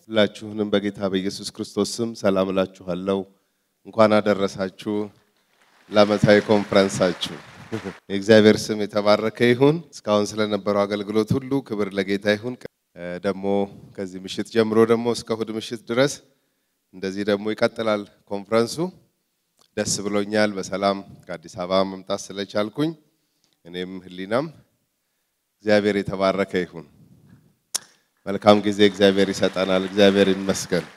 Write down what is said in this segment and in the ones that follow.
ሁላችሁንም በጌታ በኢየሱስ ክርስቶስ ስም ሰላም እላችኋለሁ። እንኳን አደረሳችሁ ለዓመታዊ ኮንፈረንሳችሁ። የእግዚአብሔር ስም የተባረከ ይሁን። እስካሁን ስለነበረው አገልግሎት ሁሉ ክብር ለጌታ ይሁን። ደግሞ ከዚህ ምሽት ጀምሮ ደግሞ እስከ እሁድ ምሽት ድረስ እንደዚህ ደግሞ ይቀጥላል ኮንፈረንሱ። ደስ ብሎኛል በሰላም ከአዲስ አበባ መምጣት ስለቻልኩኝ እኔም ህሊናም እግዚአብሔር የተባረከ ይሁን። መልካም ጊዜ እግዚአብሔር ይሰጠናል። እግዚአብሔር ይመስገን።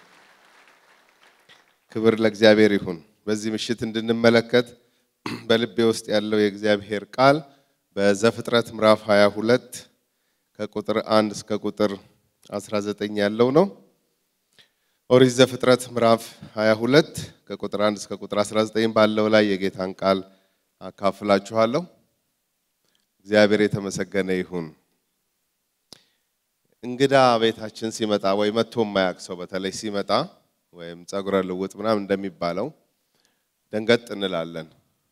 ክብር ለእግዚአብሔር ይሁን። በዚህ ምሽት እንድንመለከት በልቤ ውስጥ ያለው የእግዚአብሔር ቃል በዘፍጥረት ምዕራፍ 22 ከቁጥር 1 እስከ ቁጥር 19 ያለው ነው። ኦሪት ዘፍጥረት ምዕራፍ 22 ከቁጥር 1 እስከ ቁጥር 19 ባለው ላይ የጌታን ቃል አካፍላችኋለሁ። እግዚአብሔር የተመሰገነ ይሁን። እንግዳ ቤታችን ሲመጣ ወይ መጥቶ የማያውቅ ሰው በተለይ ሲመጣ ወይም ጸጉረ ልውጥ ምናምን እንደሚባለው ደንገጥ እንላለን።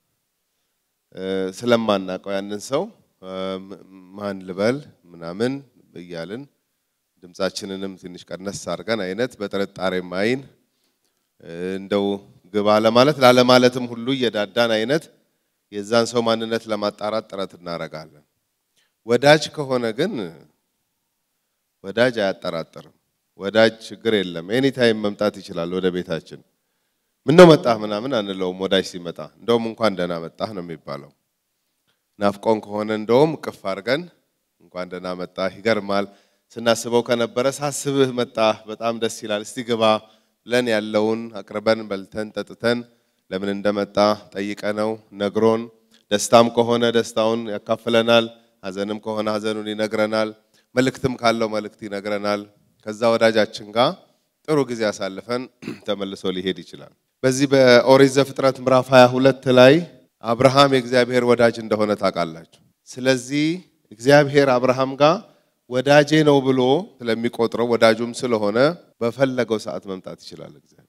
ስለማናውቀው ያንን ሰው ማን ልበል ምናምን እያልን ድምፃችንንም ትንሽ ቀነስ አድርገን አይነት በጥርጣሬም አይን እንደው ግባ ለማለት ላለማለትም ሁሉ እየዳዳን አይነት የዛን ሰው ማንነት ለማጣራት ጥረት እናደርጋለን። ወዳጅ ከሆነ ግን ወዳጅ አያጠራጥርም። ወዳጅ ችግር የለም፣ ኤኒታይም መምጣት ይችላል ወደ ቤታችን። ምነው መጣህ ምናምን አንለውም። ወዳጅ ሲመጣ እንደውም እንኳን ደህና መጣህ ነው የሚባለው። ናፍቆን ከሆነ እንደውም ቅፍ አድርገን እንኳን ደህና መጣህ። ይገርማል ስናስበው ከነበረ ሳስብህ መጣህ፣ በጣም ደስ ይላል፣ እስቲ ግባ ብለን ያለውን አቅርበን በልተን ጠጥተን ለምን እንደመጣ ጠይቀነው ነግሮን፣ ደስታም ከሆነ ደስታውን ያካፍለናል፣ ሐዘንም ከሆነ ሐዘኑን ይነግረናል፣ መልእክትም ካለው መልእክት ይነግረናል። ከዛ ወዳጃችን ጋር ጥሩ ጊዜ አሳልፈን ተመልሶ ሊሄድ ይችላል። በዚህ በኦሪት ዘፍጥረት ምዕራፍ 22 ላይ አብርሃም የእግዚአብሔር ወዳጅ እንደሆነ ታውቃላችሁ። ስለዚህ እግዚአብሔር አብርሃም ጋር ወዳጄ ነው ብሎ ስለሚቆጥረው ወዳጁም ስለሆነ በፈለገው ሰዓት መምጣት ይችላል። እግዚአብሔር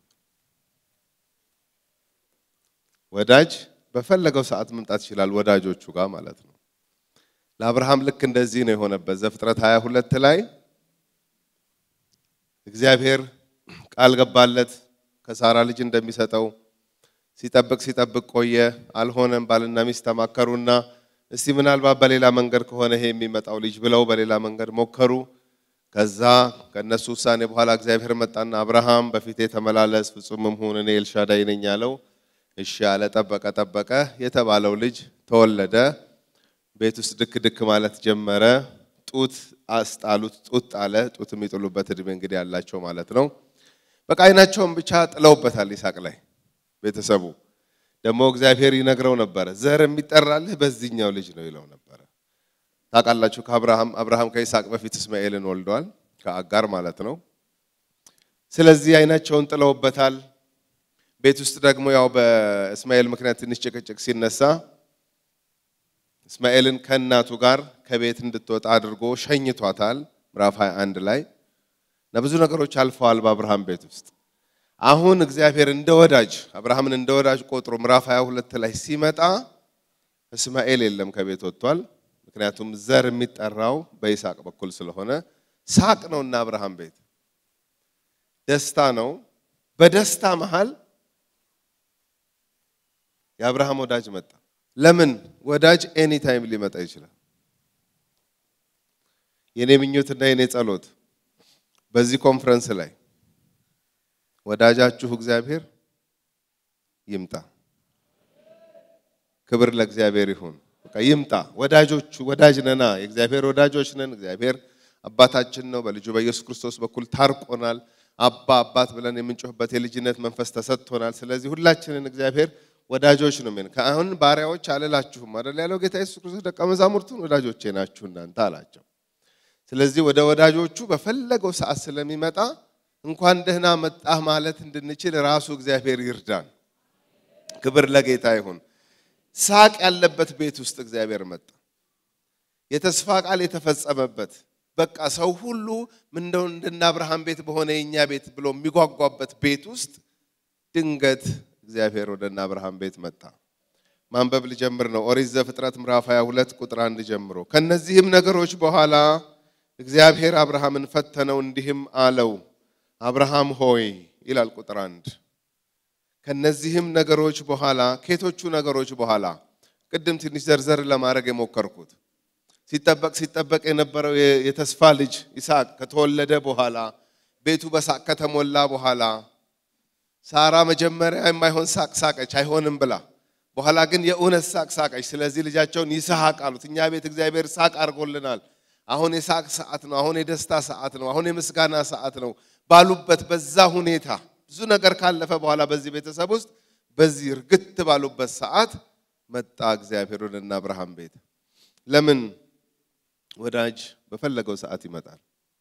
ወዳጅ በፈለገው ሰዓት መምጣት ይችላል፣ ወዳጆቹ ጋር ማለት ነው። ለአብርሃም ልክ እንደዚህ ነው የሆነበት። ዘፍጥረት 22 ላይ እግዚአብሔር ቃል ገባለት ከሳራ ልጅ እንደሚሰጠው ሲጠብቅ ሲጠብቅ ቆየ፣ አልሆነም። ባልና ሚስት ተማከሩና እስቲ ምናልባት በሌላ መንገድ ከሆነ ይሄ የሚመጣው ልጅ ብለው በሌላ መንገድ ሞከሩ። ከዛ ከእነሱ ውሳኔ በኋላ እግዚአብሔር መጣና አብርሃም በፊቴ ተመላለስ፣ ፍጹምም ሁን፣ እኔ ኤልሻዳይ ነኝ አለው። እሺ አለ። ጠበቀ ጠበቀ። የተባለው ልጅ ተወለደ። ቤት ውስጥ ድክ ድክ ማለት ጀመረ። ጡት አስጣሉት። ጡት ጣለ። ጡት የሚጥሉበት እድሜ እንግዲህ ያላቸው ማለት ነው። በቃ አይናቸውን ብቻ ጥለውበታል ይስሐቅ ላይ ቤተሰቡ ደግሞ እግዚአብሔር ይነግረው ነበረ። ዘር የሚጠራልህ በዚህኛው ልጅ ነው ይለው ነበረ። ታውቃላችሁ ከአብርሃም አብርሃም ከይስሐቅ በፊት እስማኤልን ወልዷል፣ ከአጋር ማለት ነው። ስለዚህ አይናቸውን ጥለውበታል። ቤት ውስጥ ደግሞ ያው በእስማኤል ምክንያት ትንሽ ጭቅጭቅ ሲነሳ እስማኤልን ከእናቱ ጋር ከቤት እንድትወጣ አድርጎ ሸኝቷታል። ምዕራፍ 21 ላይ እና ብዙ ነገሮች አልፈዋል በአብርሃም ቤት ውስጥ አሁን እግዚአብሔር እንደ ወዳጅ አብርሃምን እንደ ወዳጅ ቆጥሮ ምዕራፍ 22 ላይ ሲመጣ እስማኤል የለም ከቤት ወጥቷል። ምክንያቱም ዘር የሚጠራው በይስሐቅ በኩል ስለሆነ ሳቅ ነው እና አብርሃም ቤት ደስታ ነው። በደስታ መሃል የአብርሃም ወዳጅ መጣ። ለምን ወዳጅ ኤኒ ታይም ሊመጣ ይችላል። የኔ ምኞትና የኔ ጸሎት በዚህ ኮንፈረንስ ላይ ወዳጃችሁ እግዚአብሔር ይምጣ። ክብር ለእግዚአብሔር ይሁን። በቃ ይምጣ። ወዳጆቹ ወዳጅ ነና፣ የእግዚአብሔር ወዳጆች ነን። እግዚአብሔር አባታችን ነው። በልጁ በኢየሱስ ክርስቶስ በኩል ታርቆናል። አባ አባት ብለን የምንጮህበት የልጅነት መንፈስ ተሰጥቶናል። ስለዚህ ሁላችንን እግዚአብሔር ወዳጆች ነው። ምን ከአሁን ባሪያዎች አልላችሁም አይደል ያለው ጌታ ኢየሱስ ክርስቶስ ደቀ መዛሙርቱን ወዳጆቼ ናችሁ እናንተ አላቸው። ስለዚህ ወደ ወዳጆቹ በፈለገው ሰዓት ስለሚመጣ እንኳን ደህና መጣህ ማለት እንድንችል ራሱ እግዚአብሔር ይርዳን። ክብር ለጌታ ይሁን። ሳቅ ያለበት ቤት ውስጥ እግዚአብሔር መጣ። የተስፋ ቃል የተፈጸመበት በቃ ሰው ሁሉ ምንደው እንደነ አብርሃም ቤት በሆነ የእኛ ቤት ብሎ የሚጓጓበት ቤት ውስጥ ድንገት እግዚአብሔር ወደ እነ አብርሃም ቤት መጣ። ማንበብ ልጀምር ነው። ኦሪት ዘፍጥረት ምዕራፍ 22 ቁጥር አንድ ጀምሮ ከነዚህም ነገሮች በኋላ እግዚአብሔር አብርሃምን ፈተነው፣ እንዲህም አለው አብርሃም ሆይ ይላል ቁጥር አንድ ከነዚህም ነገሮች በኋላ ከየቶቹ ነገሮች በኋላ ቅድም ትንሽ ዘርዘር ለማድረግ የሞከርኩት ሲጠበቅ ሲጠበቅ የነበረው የተስፋ ልጅ ይስሐቅ ከተወለደ በኋላ ቤቱ በሳቅ ከተሞላ በኋላ ሳራ መጀመሪያ የማይሆን ሳቅ ሳቀች፣ አይሆንም ብላ በኋላ ግን የእውነት ሳቅ ሳቀች። ስለዚህ ልጃቸውን ይስሐቅ አሉት። እኛ ቤት እግዚአብሔር ሳቅ አድርጎልናል። አሁን የሳቅ ሰዓት ነው። አሁን የደስታ ሰዓት ነው። አሁን የምስጋና ሰዓት ነው ባሉበት በዛ ሁኔታ ብዙ ነገር ካለፈ በኋላ በዚህ ቤተሰብ ውስጥ በዚህ እርግት ባሉበት ሰዓት መጣ እግዚአብሔር ወደ እነ አብርሃም ቤት። ለምን ወዳጅ በፈለገው ሰዓት ይመጣል።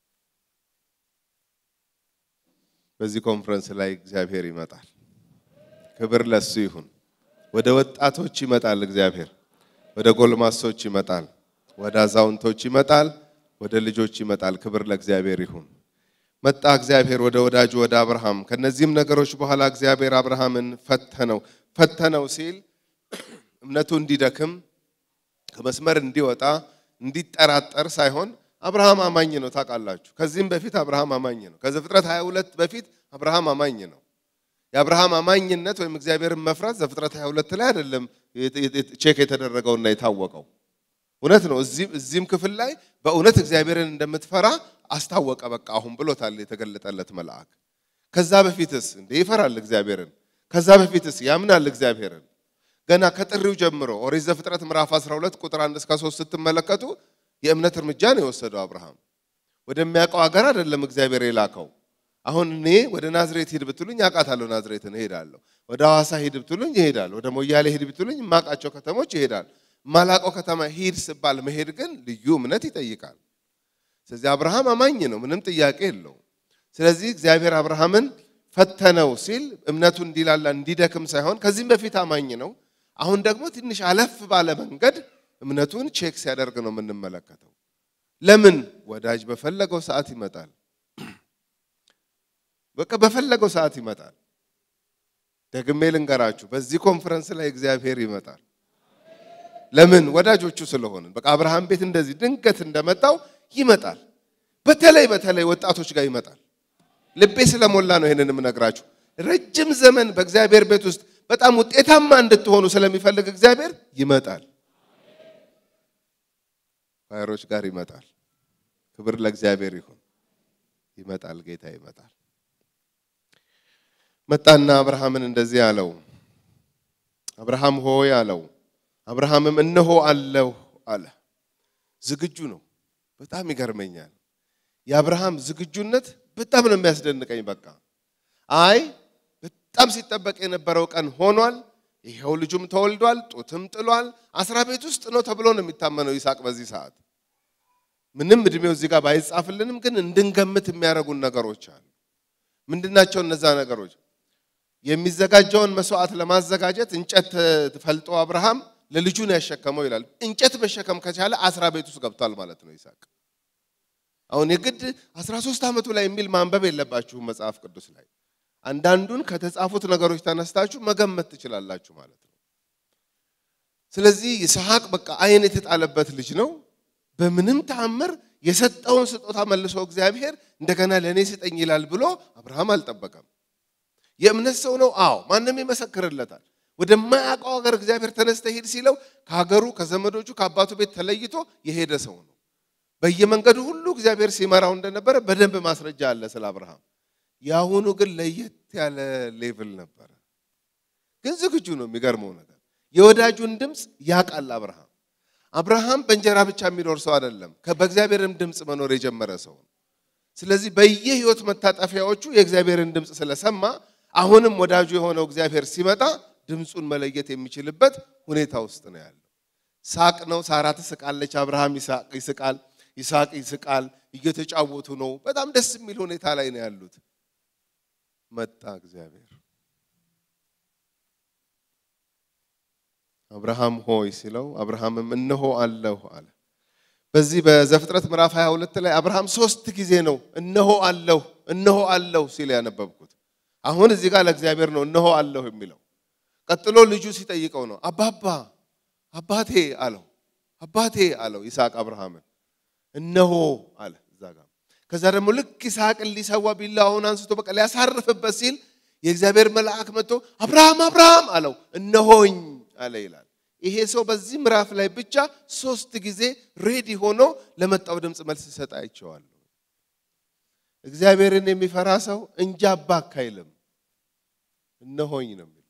በዚህ ኮንፈረንስ ላይ እግዚአብሔር ይመጣል። ክብር ለሱ ይሁን። ወደ ወጣቶች ይመጣል እግዚአብሔር፣ ወደ ጎልማሶች ይመጣል፣ ወደ አዛውንቶች ይመጣል፣ ወደ ልጆች ይመጣል። ክብር ለእግዚአብሔር ይሁን። መጣ እግዚአብሔር ወደ ወዳጁ ወደ አብርሃም። ከነዚህም ነገሮች በኋላ እግዚአብሔር አብርሃምን ፈተነው። ፈተነው ሲል እምነቱ እንዲደክም ከመስመር እንዲወጣ እንዲጠራጠር ሳይሆን አብርሃም አማኝ ነው። ታውቃላችሁ፣ ከዚህም በፊት አብርሃም አማኝ ነው። ከዘፍጥረት 22 በፊት አብርሃም አማኝ ነው። የአብርሃም አማኝነት ወይም እግዚአብሔርን መፍራት ዘፍጥረት 22 ላይ አይደለም ቼክ የተደረገውና የታወቀው። እውነት ነው። እዚህም ክፍል ላይ በእውነት እግዚአብሔርን እንደምትፈራ አስታወቀ። በቃ አሁን ብሎታል የተገለጠለት መልአክ። ከዛ በፊትስ እንዴ ይፈራል እግዚአብሔርን። ከዛ በፊትስ ያምናል እግዚአብሔርን። ገና ከጥሪው ጀምሮ ኦሪት ዘፍጥረት ምዕራፍ 12 ቁጥር 1 እስከ 3 ስትመለከቱ የእምነት እርምጃ ነው የወሰደው አብርሃም። ወደሚያውቀው ሀገር አይደለም እግዚአብሔር የላከው። አሁን እኔ ወደ ናዝሬት ሂድ ብትሉኝ አውቃታለሁ፣ ናዝሬትን እሄዳለሁ። ወደ ሐዋሳ ሂድ ብትሉኝ ይሄዳል። ወደ ሞያሌ ሂድ ብትሉኝ የማውቃቸው ከተሞች ይሄዳል። ማላቀው ከተማ ሂድ ስባል መሄድ ግን ልዩ እምነት ይጠይቃል። ስለዚህ አብርሃም አማኝ ነው፣ ምንም ጥያቄ የለውም። ስለዚህ እግዚአብሔር አብርሃምን ፈተነው ሲል እምነቱ እንዲላላ እንዲደክም ሳይሆን ከዚህም በፊት አማኝ ነው። አሁን ደግሞ ትንሽ አለፍ ባለ መንገድ እምነቱን ቼክ ሲያደርግ ነው የምንመለከተው። ለምን ወዳጅ በፈለገው ሰዓት ይመጣል። በቃ በፈለገው ሰዓት ይመጣል። ደግሜ ልንገራችሁ፣ በዚህ ኮንፈረንስ ላይ እግዚአብሔር ይመጣል። ለምን ወዳጆቹ ስለሆንን። በቃ አብርሃም ቤት እንደዚህ ድንገት እንደመጣው ይመጣል። በተለይ በተለይ ወጣቶች ጋር ይመጣል። ልቤ ስለሞላ ነው ይሄንን የምነግራችሁ። ረጅም ዘመን በእግዚአብሔር ቤት ውስጥ በጣም ውጤታማ እንድትሆኑ ስለሚፈልግ እግዚአብሔር ይመጣል። ፋየሮች ጋር ይመጣል። ክብር ለእግዚአብሔር ይሁን። ይመጣል፣ ጌታ ይመጣል። መጣና አብርሃምን እንደዚህ አለው፣ አብርሃም ሆይ አለው። አብርሃምም እነሆ አለሁ አለ። ዝግጁ ነው። በጣም ይገርመኛል። የአብርሃም ዝግጁነት በጣም ነው የሚያስደንቀኝ። በቃ አይ በጣም ሲጠበቅ የነበረው ቀን ሆኗል። ይኸው ልጁም ተወልዷል፣ ጡትም ጥሏል። አስራ ቤት ውስጥ ነው ተብሎ ነው የሚታመነው ይስሐቅ በዚህ ሰዓት። ምንም እድሜው እዚህ ጋር ባይጻፍልንም ግን እንድንገምት የሚያደርጉን ነገሮች አሉ። ምንድናቸው እነዛ ነገሮች? የሚዘጋጀውን መስዋዕት ለማዘጋጀት እንጨት ፈልጦ አብርሃም ለልጁ ነው ያሸከመው ይላል። እንጨት መሸከም ከቻለ አስራ ቤት ውስጥ ገብቷል ማለት ነው ይስሐቅ። አሁን የግድ 13 ዓመቱ ላይ የሚል ማንበብ የለባችሁም መጽሐፍ ቅዱስ ላይ አንዳንዱን ከተጻፉት ነገሮች ተነስታችሁ መገመት ትችላላችሁ ማለት ነው። ስለዚህ ይስሐቅ በቃ ዓይን የተጣለበት ልጅ ነው። በምንም ተአምር የሰጠውን ስጦታ መልሶ እግዚአብሔር እንደገና ለእኔ ስጠኝ ይላል ብሎ አብርሃም አልጠበቀም። የእምነት ሰው ነው። አዎ ማንም ይመሰክርለታል። ወደማያውቀው ሀገር እግዚአብሔር ተነስተ ሂድ ሲለው ከሀገሩ ከዘመዶቹ ከአባቱ ቤት ተለይቶ የሄደ ሰው ነው። በየመንገዱ ሁሉ እግዚአብሔር ሲመራው እንደነበረ በደንብ ማስረጃ አለ ስለ አብርሃም። የአሁኑ ግን ለየት ያለ ሌቭል ነበረ። ግን ዝግጁ ነው። የሚገርመው ነገር የወዳጁን ድምፅ ያውቃል አብርሃም። አብርሃም በእንጀራ ብቻ የሚኖር ሰው አይደለም፣ በእግዚአብሔርም ድምፅ መኖር የጀመረ ሰው ነው። ስለዚህ በየህይወት መታጠፊያዎቹ የእግዚአብሔርን ድምፅ ስለሰማ አሁንም ወዳጁ የሆነው እግዚአብሔር ሲመጣ ድምፁን መለየት የሚችልበት ሁኔታ ውስጥ ነው ያለው። ሳቅ ነው። ሳራ ትስቃለች፣ አብርሃም ይስቃል፣ ይስሐቅ ይስቃል። እየተጫወቱ ነው። በጣም ደስ የሚል ሁኔታ ላይ ነው ያሉት። መጣ እግዚአብሔር። አብርሃም ሆይ ሲለው አብርሃምም እነሆ አለሁ አለ። በዚህ በዘፍጥረት ምዕራፍ 22 ላይ አብርሃም ሶስት ጊዜ ነው እነሆ አለሁ እነሆ አለሁ ሲል ያነበብኩት። አሁን እዚህ ጋር ለእግዚአብሔር ነው እነሆ አለሁ የሚለው። ቀጥሎ ልጁ ሲጠይቀው ነው አባባ አባቴ አለው። አባቴ አለው ይስሐቅ አብርሃምን እነሆ አለ። እዛ ጋር ከዛ ደግሞ ልክ ይስሐቅን ሊሰዋ ቢላዋውን አንስቶ በቃ ሊያሳርፍበት ሲል የእግዚአብሔር መልአክ መጥቶ አብርሃም አብርሃም አለው። እነሆኝ አለ ይላል። ይሄ ሰው በዚህ ምዕራፍ ላይ ብቻ ሶስት ጊዜ ሬዲ ሆኖ ለመጣው ድምፅ መልስ ሰጥ አይቼዋለሁ። እግዚአብሔርን የሚፈራ ሰው እንጂ አባክ አይልም፣ እነሆኝ ነው የሚለው።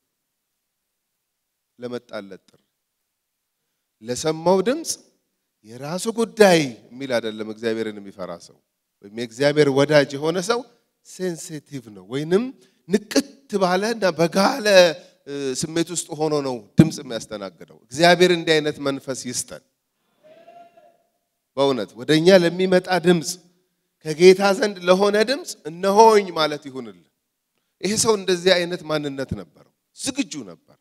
ለመጣለት ጥሪ ለሰማው ድምፅ የራሱ ጉዳይ የሚል አይደለም። እግዚአብሔርን የሚፈራ ሰው ወይም የእግዚአብሔር ወዳጅ የሆነ ሰው ሴንሲቲቭ ነው፣ ወይንም ንቅት ባለ እና በጋለ ስሜት ውስጥ ሆኖ ነው ድምፅ የሚያስተናግደው። እግዚአብሔር እንዲህ አይነት መንፈስ ይስጠን። በእውነት ወደ እኛ ለሚመጣ ድምፅ ከጌታ ዘንድ ለሆነ ድምፅ እነሆኝ ማለት ይሁንልን። ይሄ ሰው እንደዚህ አይነት ማንነት ነበረው፣ ዝግጁ ነበር።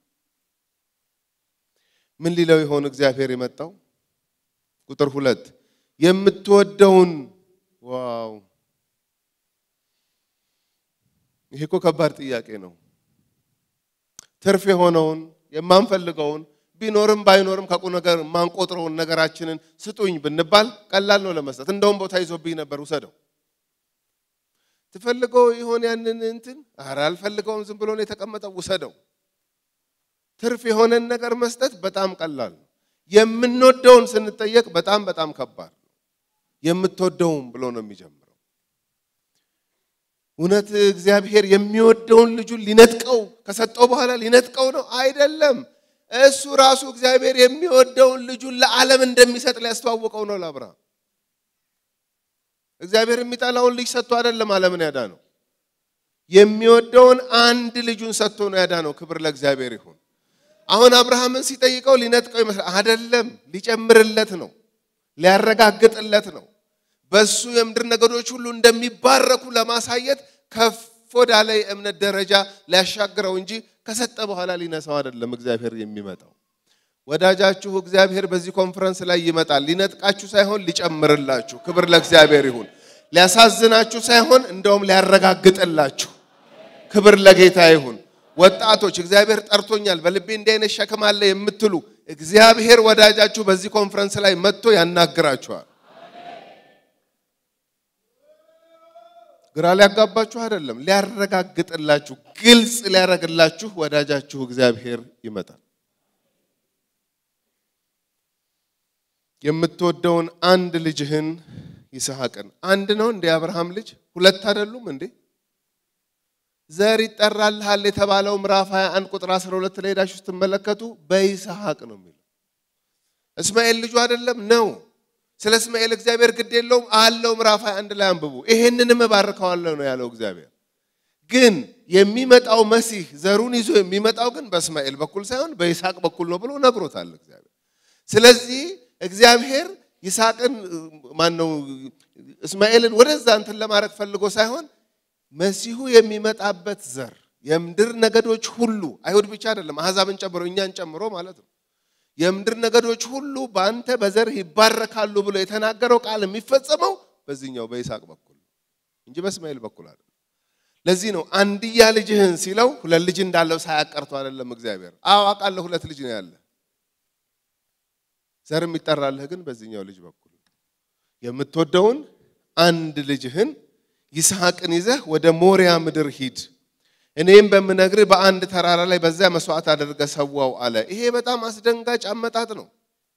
ምን ሊለው ይሆን እግዚአብሔር የመጣው? ቁጥር ሁለት የምትወደውን ዋው! ይሄ እኮ ከባድ ጥያቄ ነው። ትርፍ የሆነውን የማንፈልገውን ቢኖርም ባይኖርም ከቁ ነገር የማንቆጥረውን ነገራችንን ስጡኝ ብንባል ቀላል ነው ለመስጠት። እንደውም ቦታ ይዞብኝ ነበር ውሰደው። ትፈልገው ይሆን ያንን እንትን? ኧረ አልፈልገውም፣ ዝም ብሎ ነው የተቀመጠው፣ ውሰደው። ትርፍ የሆነን ነገር መስጠት በጣም ቀላል ነው። የምንወደውን ስንጠየቅ በጣም በጣም ከባድ ነው። የምትወደውም ብሎ ነው የሚጀምረው። እውነት እግዚአብሔር የሚወደውን ልጁን ሊነጥቀው ከሰጠው በኋላ ሊነጥቀው ነው? አይደለም። እሱ ራሱ እግዚአብሔር የሚወደውን ልጁን ለዓለም እንደሚሰጥ ሊያስተዋውቀው ነው ለአብርሃም። እግዚአብሔር የሚጠላውን ልጅ ሰጥቶ አይደለም ዓለምን ያዳነው። የሚወደውን አንድ ልጁን ሰጥቶ ነው ያዳነው። ክብር ለእግዚአብሔር ይሁን። አሁን አብርሃምን ሲጠይቀው ሊነጥቀው ይመስላል። አይደለም፣ ሊጨምርለት ነው፣ ሊያረጋግጥለት ነው። በሱ የምድር ነገዶች ሁሉ እንደሚባረኩ ለማሳየት ከፍ ወዳለ የእምነት ደረጃ ሊያሻግረው እንጂ ከሰጠ በኋላ ሊነሳው አይደለም እግዚአብሔር የሚመጣው። ወዳጃችሁ እግዚአብሔር በዚህ ኮንፈረንስ ላይ ይመጣል። ሊነጥቃችሁ ሳይሆን ሊጨምርላችሁ። ክብር ለእግዚአብሔር ይሁን። ሊያሳዝናችሁ ሳይሆን እንደውም ሊያረጋግጥላችሁ። ክብር ለጌታ ይሁን። ወጣቶች እግዚአብሔር ጠርቶኛል፣ በልቤ እንዲህ አይነት ሸክም አለ የምትሉ እግዚአብሔር ወዳጃችሁ በዚህ ኮንፈረንስ ላይ መጥቶ ያናግራችኋል። ግራ ሊያጋባችሁ አይደለም፣ ሊያረጋግጥላችሁ፣ ግልጽ ሊያረግላችሁ ወዳጃችሁ እግዚአብሔር ይመጣል። የምትወደውን አንድ ልጅህን ይስሐቅን። አንድ ነው እንዴ? አብርሃም ልጅ ሁለት አይደሉም እንዴ? ዘር ይጠራልሃል የተባለው ምዕራፍ 21 ቁጥር 12 ላይ ሄዳችሁ ስትመለከቱ በይስሐቅ ነው የሚለው። እስማኤል ልጁ አይደለም ነው። ስለ እስማኤል እግዚአብሔር ግድ የለውም አለው። ምዕራፍ 21 ላይ አንብቡ። ይሄንንም እባርከዋለሁ ነው ያለው እግዚአብሔር። ግን የሚመጣው መሲህ ዘሩን ይዞ የሚመጣው ግን በእስማኤል በኩል ሳይሆን በይስሐቅ በኩል ነው ብሎ ነግሮታል እግዚአብሔር። ስለዚህ እግዚአብሔር ይስሐቅን ማነው እስማኤልን ወደዛ እንትን ለማድረግ ፈልጎ ሳይሆን መሲሁ የሚመጣበት ዘር የምድር ነገዶች ሁሉ አይሁድ ብቻ አይደለም፣ አሕዛብን ጨምሮ እኛን ጨምሮ ማለት ነው። የምድር ነገዶች ሁሉ በአንተ በዘር ይባረካሉ ብሎ የተናገረው ቃል የሚፈጸመው በዚህኛው በይስሐቅ በኩል እንጂ በእስማኤል በኩል አይደለም። ለዚህ ነው አንድያ ልጅህን ሲለው ሁለት ልጅ እንዳለው ሳያቀርቶ አይደለም እግዚአብሔር። አዎ አውቃለሁ፣ ሁለት ልጅ ነው ያለ ዘር የሚጠራልህ ግን በዚህኛው ልጅ በኩል የምትወደውን አንድ ልጅህን ይስሐቅን ይዘህ ወደ ሞሪያ ምድር ሂድ፣ እኔም በምነግርህ በአንድ ተራራ ላይ በዚያ መስዋዕት አድርገህ ሰዋው አለ። ይሄ በጣም አስደንጋጭ አመጣጥ ነው።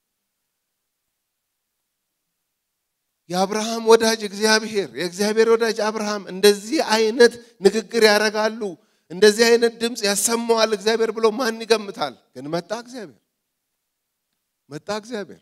የአብርሃም ወዳጅ እግዚአብሔር የእግዚአብሔር ወዳጅ አብርሃም እንደዚህ አይነት ንግግር ያደርጋሉ፣ እንደዚህ አይነት ድምፅ ያሰማዋል እግዚአብሔር ብሎ ማን ይገምታል? ግን መጣ እግዚአብሔር መጣ እግዚአብሔር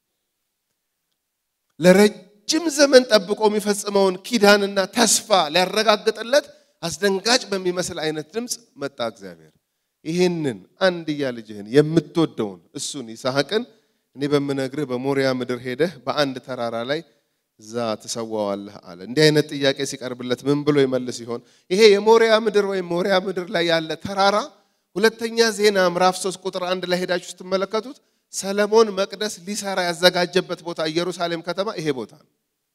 ለረጅም ዘመን ጠብቆ የሚፈጽመውን ኪዳንና ተስፋ ሊያረጋግጥለት አስደንጋጭ በሚመስል አይነት ድምፅ መጣ እግዚአብሔር። ይህንን አንድያ ልጅህን የምትወደውን እሱን ይስሐቅን እኔ በምነግርህ በሞሪያ ምድር ሄደህ በአንድ ተራራ ላይ እዛ ትሰዋዋለህ አለ። እንዲህ አይነት ጥያቄ ሲቀርብለት ምን ብሎ ይመልስ ይሆን? ይሄ የሞሪያ ምድር ወይም ሞሪያ ምድር ላይ ያለ ተራራ ሁለተኛ ዜና ምዕራፍ 3 ቁጥር አንድ ላይ ሄዳችሁ ስትመለከቱት ሰለሞን መቅደስ ሊሰራ ያዘጋጀበት ቦታ ኢየሩሳሌም ከተማ ይሄ ቦታ ነው።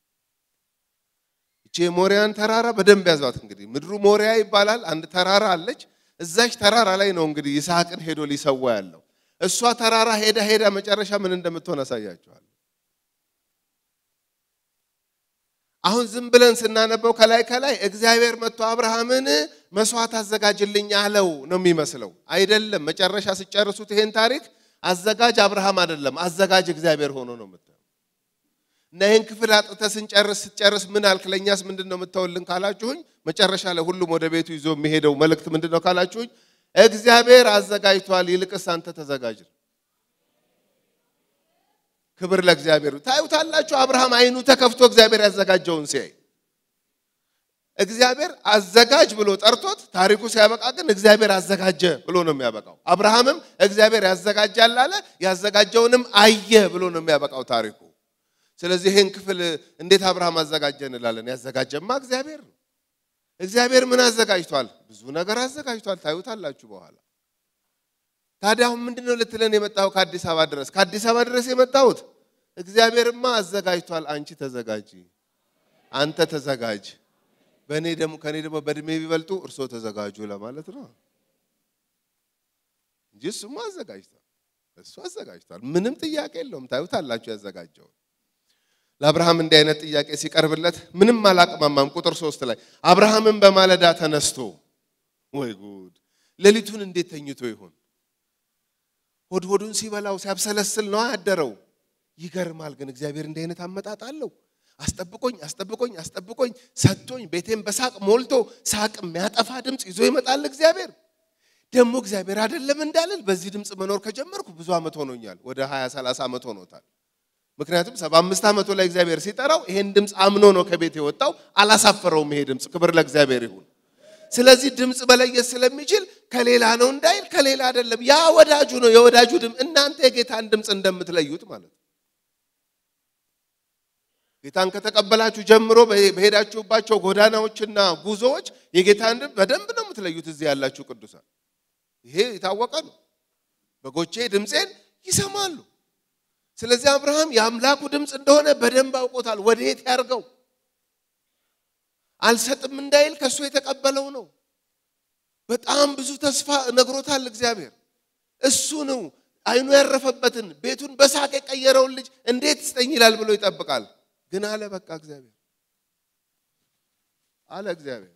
እቺ የሞሪያን ተራራ በደንብ ያዟት። እንግዲህ ምድሩ ሞሪያ ይባላል። አንድ ተራራ አለች። እዛች ተራራ ላይ ነው እንግዲህ ይስሐቅን ሄዶ ሊሰዋ ያለው። እሷ ተራራ ሄዳ ሄዳ መጨረሻ ምን እንደምትሆን አሳያችኋል። አሁን ዝም ብለን ስናነበው ከላይ ከላይ እግዚአብሔር መጥቶ አብርሃምን መስዋዕት አዘጋጅልኝ አለው ነው የሚመስለው። አይደለም። መጨረሻ ሲጨርሱት ይሄን ታሪክ አዘጋጅ አብርሃም አይደለም፣ አዘጋጅ እግዚአብሔር ሆኖ ነው የምታየው። እና ይህን ክፍል አጥተህ ስንጨርስ ስትጨርስ ምን አልክ? ለእኛስ ምንድን ነው የምተውልን ካላችሁኝ፣ መጨረሻ ላይ ሁሉም ወደ ቤቱ ይዞ የሚሄደው መልእክት ምንድን ነው ካላችሁኝ፣ እግዚአብሔር አዘጋጅቷል፣ ይልቅስ አንተ ተዘጋጅ። ክብር ለእግዚአብሔር። ታዩታላችሁ፣ አብርሃም አይኑ ተከፍቶ እግዚአብሔር ያዘጋጀውን ሲያይ እግዚአብሔር አዘጋጅ ብሎ ጠርቶት ታሪኩ ሲያበቃ ግን እግዚአብሔር አዘጋጀ ብሎ ነው የሚያበቃው። አብርሃምም እግዚአብሔር ያዘጋጃል አለ፣ ያዘጋጀውንም አየ ብሎ ነው የሚያበቃው ታሪኩ። ስለዚህ ይህን ክፍል እንዴት አብርሃም አዘጋጀ እንላለን? ያዘጋጀማ እግዚአብሔር ነው። እግዚአብሔር ምን አዘጋጅቷል? ብዙ ነገር አዘጋጅቷል። ታዩታላችሁ በኋላ። ታዲያ አሁን ምንድን ነው ልትለን የመጣው ከአዲስ አበባ ድረስ? ከአዲስ አበባ ድረስ የመጣሁት እግዚአብሔርማ አዘጋጅቷል። አንቺ ተዘጋጂ፣ አንተ ተዘጋጅ በእኔ ደግሞ ከእኔ ደግሞ በእድሜ ቢበልጡ እርሶ ተዘጋጁ ለማለት ነው እንጂ እሱማ አዘጋጅቷል። እሱ አዘጋጅቷል። ምንም ጥያቄ የለውም። ታዩታላችሁ ያዘጋጀውን። ለአብርሃም እንዲህ አይነት ጥያቄ ሲቀርብለት ምንም አላቅማማም። ቁጥር ሶስት ላይ አብርሃምን በማለዳ ተነስቶ፣ ወይ ጉድ! ሌሊቱን እንዴት ተኝቶ ይሆን? ሆድ ሆዱን ሲበላው ሲያብሰለስል ነው ያደረው። ይገርማል። ግን እግዚአብሔር እንዲህ አይነት አመጣጥ አለው። አስጠብቆኝ አስጠብቆኝ አስጠብቆኝ ሰጥቶኝ ቤቴን በሳቅ ሞልቶ ሳቅ የሚያጠፋ ድምፅ ይዞ ይመጣል እግዚአብሔር። ደግሞ እግዚአብሔር አይደለም እንዳልል በዚህ ድምፅ መኖር ከጀመርኩ ብዙ ዓመት ሆኖኛል። ወደ 20 30 ዓመት ሆኖታል። ምክንያቱም 75 ዓመቱ ላይ እግዚአብሔር ሲጠራው ይሄን ድምፅ አምኖ ነው ከቤት የወጣው። አላሳፈረውም ይሄ ድምፅ። ክብር ለእግዚአብሔር ይሁን። ስለዚህ ድምፅ መለየት ስለሚችል ከሌላ ነው እንዳይል ከሌላ አይደለም፣ ያ ወዳጁ ነው። የወዳጁ ድምፅ እናንተ የጌታን ድምፅ እንደምትለዩት ማለት ነው። ጌታን ከተቀበላችሁ ጀምሮ በሄዳችሁባቸው ጎዳናዎችና ጉዞዎች የጌታን ድምፅ በደንብ ነው የምትለዩት። እዚህ ያላችሁ ቅዱሳን ይሄ የታወቀ ነው። በጎቼ ድምፄን ይሰማሉ። ስለዚህ አብርሃም የአምላኩ ድምፅ እንደሆነ በደንብ አውቆታል። ወዴት ያርገው አልሰጥም እንዳይል ከእሱ የተቀበለው ነው። በጣም ብዙ ተስፋ ነግሮታል እግዚአብሔር። እሱ ነው አይኑ ያረፈበትን ቤቱን በሳቅ የቀየረውን ልጅ እንዴት ስጠኝ ይላል ብሎ ይጠብቃል። ግን አለ በቃ እግዚአብሔር አለ እግዚአብሔር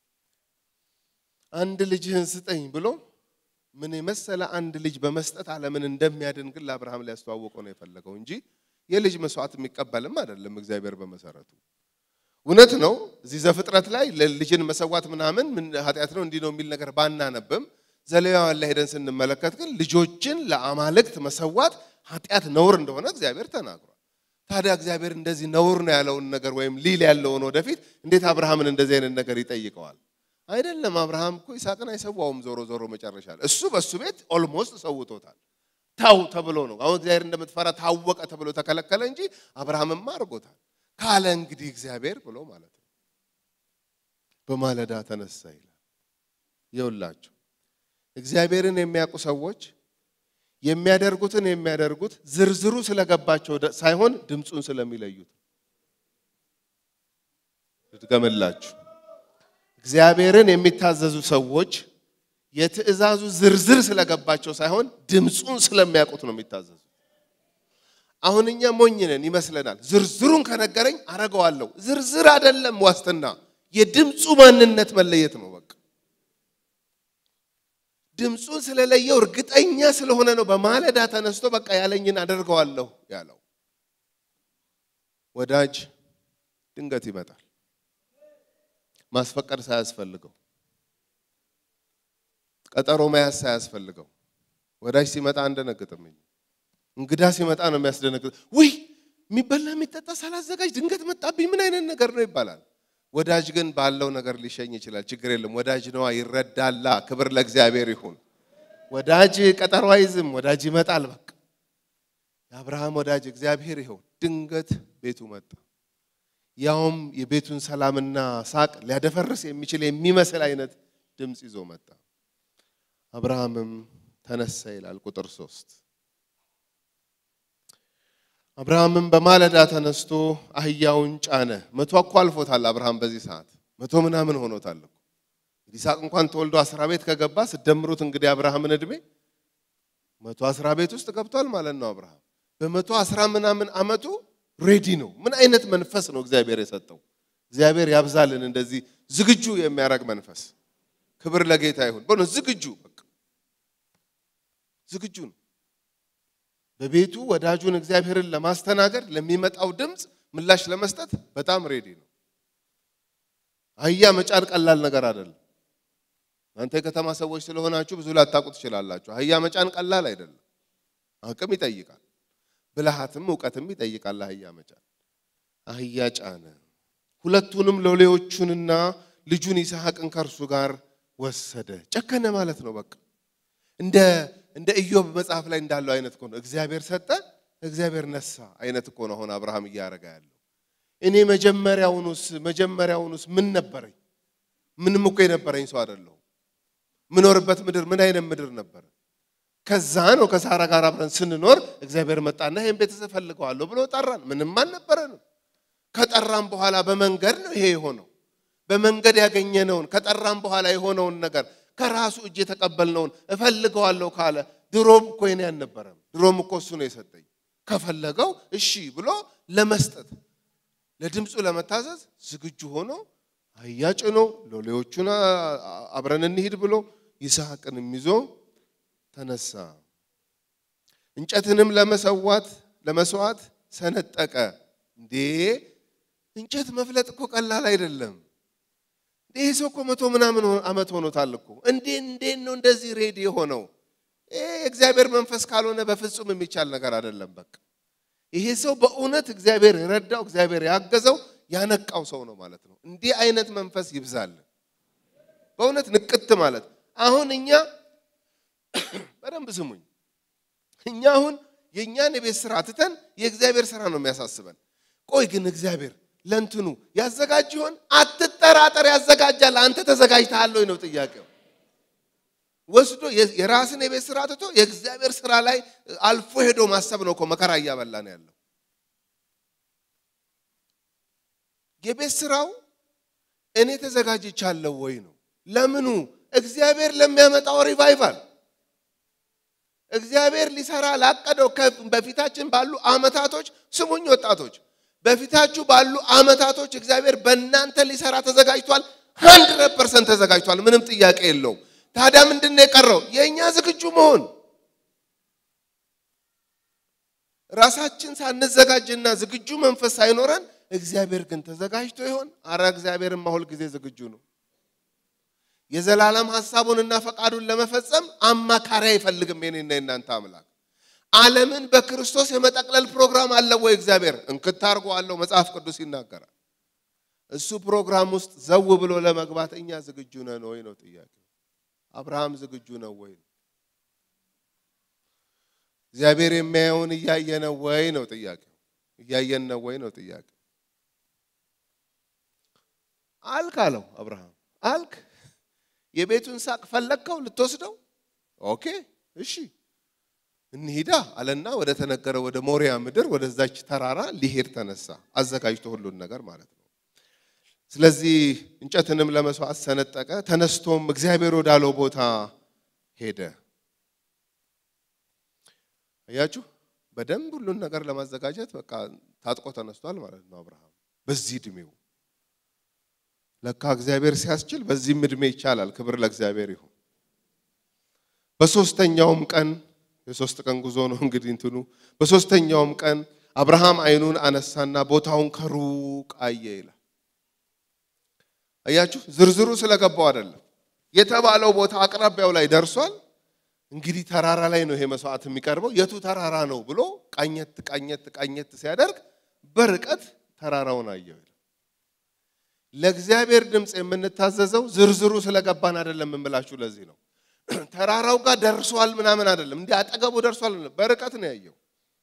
አንድ ልጅህን ስጠኝ ብሎ ምን የመሰለ አንድ ልጅ በመስጠት ዓለምን እንደሚያድን ግን ለአብርሃም ሊያስተዋውቀው ነው የፈለገው እንጂ የልጅ መስዋዕት የሚቀበልም አይደለም እግዚአብሔር በመሰረቱ። እውነት ነው። እዚህ ዘፍጥረት ላይ ልጅን መሰዋት ምናምን ምን ኃጢአት ነው እንዲህ ነው የሚል ነገር ባናነብም ዘሌዋውያን ላይ ሄደን ስንመለከት ግን ልጆችን ለአማልክት መሰዋት ኃጢአት ነውር እንደሆነ እግዚአብሔር ተናግሯል። ታዲያ እግዚአብሔር እንደዚህ ነውር ነው ያለውን ነገር ወይም ሊል ያለውን ወደፊት እንዴት አብርሃምን እንደዚህ አይነት ነገር ይጠይቀዋል? አይደለም። አብርሃም እኮ ይስሐቅን አይሰዋውም። ዞሮ ዞሮ መጨረሻ ላይ እሱ በእሱ ቤት ኦልሞስት ሰውቶታል። ታው ተብሎ ነው አሁን እግዚአብሔር እንደምትፈራ ታወቀ ተብሎ ተከለከለ እንጂ አብርሃምማ አድርጎታል። ካለ እንግዲህ እግዚአብሔር ብሎ ማለት ነው። በማለዳ ተነሳ ይላል። ይውላችሁ እግዚአብሔርን የሚያውቁ ሰዎች የሚያደርጉትን የሚያደርጉት ዝርዝሩ ስለገባቸው ሳይሆን ድምፁን ስለሚለዩት። ልድገምላችሁ። እግዚአብሔርን የሚታዘዙ ሰዎች የትእዛዙ ዝርዝር ስለገባቸው ሳይሆን ድምፁን ስለሚያውቁት ነው የሚታዘዙ። አሁን እኛ ሞኝ ነን ይመስለናል። ዝርዝሩን ከነገረኝ አረገዋለሁ። ዝርዝር አይደለም ዋስትና፣ የድምፁ ማንነት መለየት ነው በቃ ድምፁን ስለለየው እርግጠኛ ስለሆነ ነው በማለዳ ተነስቶ በቃ ያለኝን አደርገዋለሁ ያለው። ወዳጅ ድንገት ይመጣል፣ ማስፈቀድ ሳያስፈልገው፣ ቀጠሮ መያዝ ሳያስፈልገው። ወዳጅ ሲመጣ አንደነግጥም። እንግዳ ሲመጣ ነው የሚያስደነግጥ። ውይ የሚበላ የሚጠጣ ሳላዘጋጅ ድንገት መጣብኝ፣ ምን አይነት ነገር ነው ይባላል። ወዳጅ ግን ባለው ነገር ሊሸኝ ይችላል። ችግር የለም። ወዳጅ ነዋ፣ ይረዳላ። ክብር ለእግዚአብሔር ይሁን። ወዳጅ ቀጠሮ አይዝም። ወዳጅ ይመጣል። በቃ የአብርሃም ወዳጅ እግዚአብሔር ይኸው ድንገት ቤቱ መጣ። ያውም የቤቱን ሰላምና ሳቅ ሊያደፈርስ የሚችል የሚመስል አይነት ድምፅ ይዞ መጣ። አብርሃምም ተነሳ ይላል ቁጥር ሶስት አብርሃምም በማለዳ ተነስቶ አህያውን ጫነ። መቶ እኮ አልፎታል አብርሃም በዚህ ሰዓት መቶ ምናምን ሆኖታል እኮ ይስሐቅ እንኳን ተወልዶ አስራ ቤት ከገባ ስደምሩት እንግዲህ አብርሃምን እድሜ መቶ አስራ ቤት ውስጥ ገብቷል ማለት ነው። አብርሃም በመቶ አስራ ምናምን ዓመቱ ሬዲ ነው። ምን አይነት መንፈስ ነው እግዚአብሔር የሰጠው? እግዚአብሔር ያብዛልን እንደዚህ ዝግጁ የሚያደርግ መንፈስ። ክብር ለጌታ ይሁን። በእውነት ዝግጁ በቃ ዝግጁ ነው። በቤቱ ወዳጁን እግዚአብሔርን ለማስተናገድ ለሚመጣው ድምፅ ምላሽ ለመስጠት በጣም ሬዲ ነው። አህያ መጫን ቀላል ነገር አይደለም። እናንተ የከተማ ሰዎች ስለሆናችሁ ብዙ ላታውቁ ትችላላችሁ። አህያ መጫን ቀላል አይደለም። አቅም ይጠይቃል፣ ብልሃትም እውቀትም ይጠይቃል። አህያ መጫን አህያ ጫነ። ሁለቱንም ሎሌዎቹንና ልጁን ይስሐቅን ከእርሱ ጋር ወሰደ። ጨከነ ማለት ነው። በቃ እንደ እንደ ኢዮብ መጽሐፍ ላይ እንዳለው አይነት እኮ ነው። እግዚአብሔር ሰጠ፣ እግዚአብሔር ነሳ አይነት እኮ ነው አሁን አብርሃም እያደረገ ያለው። እኔ መጀመሪያውኑስ መጀመሪያውኑስ ምን ነበረኝ? ምንም እኮ የነበረኝ ሰው አይደለሁም። ምኖርበት ምድር ምን አይነት ምድር ነበረ? ከዛ ነው ከሳራ ጋር አብረን ስንኖር እግዚአብሔር መጣና ይሄን ቤተሰብ ፈልገዋለሁ ብሎ ጠራን። ምንም አልነበረንም። ከጠራን በኋላ በመንገድ ነው ይሄ የሆነው። በመንገድ ያገኘነውን ከጠራን በኋላ የሆነውን ነገር ከራሱ እጅ የተቀበልነውን እፈልገዋለሁ ካለ ድሮም እኮ የኔ አልነበረም። ድሮም እኮ እሱ ነው የሰጠኝ። ከፈለገው እሺ ብሎ ለመስጠት ለድምፁ ለመታዘዝ ዝግጁ ሆኖ አህያ ጭኖ ሎሌዎቹን አብረን እንሂድ ብሎ ይስሐቅንም ይዞ ተነሳ። እንጨትንም ለመሰዋት ለመስዋዕት ሰነጠቀ። እንዴ እንጨት መፍለጥ እኮ ቀላል አይደለም። ይህ ሰው እኮ መቶ ምናምን ዓመት ሆኖታል እኮ። እንዴ እንዴት ነው እንደዚህ ሬዲ የሆነው? እግዚአብሔር መንፈስ ካልሆነ በፍጹም የሚቻል ነገር አይደለም። በቃ ይሄ ሰው በእውነት እግዚአብሔር የረዳው እግዚአብሔር ያገዘው ያነቃው ሰው ነው ማለት ነው። እንዲህ አይነት መንፈስ ይብዛልን። በእውነት ንቅት ማለት አሁን እኛ በደንብ ስሙኝ። እኛ አሁን የእኛን የቤት ስራ ትተን የእግዚአብሔር ስራ ነው የሚያሳስበን። ቆይ ግን እግዚአብሔር ለእንትኑ ያዘጋጅ ይሆን? አትጠራጠር፣ ያዘጋጃል። አንተ ተዘጋጅተሃል ወይ ነው ጥያቄው። ወስዶ የራስን የቤት ስራ ትቶ የእግዚአብሔር ስራ ላይ አልፎ ሄዶ ማሰብ ነው እኮ መከራ እያበላ ነው ያለው። የቤት ስራው እኔ ተዘጋጅቻለሁ ወይ ነው። ለምኑ? እግዚአብሔር ለሚያመጣው ሪቫይቫል እግዚአብሔር ሊሰራ ላቀደው በፊታችን ባሉ አመታቶች፣ ስሙኝ ወጣቶች፣ በፊታችሁ ባሉ አመታቶች እግዚአብሔር በእናንተ ሊሰራ ተዘጋጅቷል። ሀንድረድ ፐርሰንት ተዘጋጅቷል። ምንም ጥያቄ የለውም። ታዲያ ምንድን ነው የቀረው? የእኛ ዝግጁ መሆን። ራሳችን ሳንዘጋጅና ዝግጁ መንፈስ ሳይኖረን እግዚአብሔር ግን ተዘጋጅቶ ይሆን? አረ እግዚአብሔርማ ሁል ጊዜ ዝግጁ ነው። የዘላለም ሐሳቡንና ፈቃዱን ለመፈጸም አማካሪ አይፈልግም። የኔና የናንተ አምላክ ዓለምን በክርስቶስ የመጠቅለል ፕሮግራም አለው ወይ? እግዚአብሔር እንክት አድርጎ አለው። መጽሐፍ ቅዱስ ይናገራል። እሱ ፕሮግራም ውስጥ ዘው ብሎ ለመግባት እኛ ዝግጁ ነን ወይ ነው ጥያቄው። አብርሃም ዝግጁ ነው ወይ? እግዚአብሔር የሚያየውን እያየ ነው ወይ ነው ጥያቄው። እያየን ነው ወይ ነው ጥያቄው። አልክ አለው አብርሃም አልክ የቤቱን ሳቅ ፈለግከው ልትወስደው? ኦኬ እሺ እንሂዳ አለና ወደ ተነገረ ወደ ሞሪያ ምድር ወደዛች ተራራ ሊሄድ ተነሳ። አዘጋጅቶ ሁሉን ነገር ማለት ነው። ስለዚህ እንጨትንም ለመስዋዕት ሰነጠቀ። ተነስቶም እግዚአብሔር ወዳለው ቦታ ሄደ። አያችሁ፣ በደንብ ሁሉን ነገር ለማዘጋጀት በቃ ታጥቆ ተነስቷል ማለት ነው አብርሃም በዚህ እድሜው ለካ እግዚአብሔር ሲያስችል በዚህም እድሜ ይቻላል። ክብር ለእግዚአብሔር ይሁን። በሶስተኛውም ቀን የሶስት ቀን ጉዞ ነው እንግዲህ እንትኑ። በሶስተኛውም ቀን አብርሃም ዓይኑን አነሳና ቦታውን ከሩቅ አየ ይላል። አያችሁ፣ ዝርዝሩ ስለገባው አይደለም። የተባለው ቦታ አቅራቢያው ላይ ደርሷል። እንግዲህ ተራራ ላይ ነው ይሄ መስዋዕት የሚቀርበው። የቱ ተራራ ነው ብሎ ቃኘት ቃኘት ቃኘት ሲያደርግ በርቀት ተራራውን አየው ይላል። ለእግዚአብሔር ድምፅ የምንታዘዘው ዝርዝሩ ስለገባን አይደለም የምላችሁ። ለዚህ ነው ተራራው ጋር ደርሷል ምናምን አይደለም፣ እንዲህ አጠገቡ ደርሷል፣ በርቀት ነው ያየው።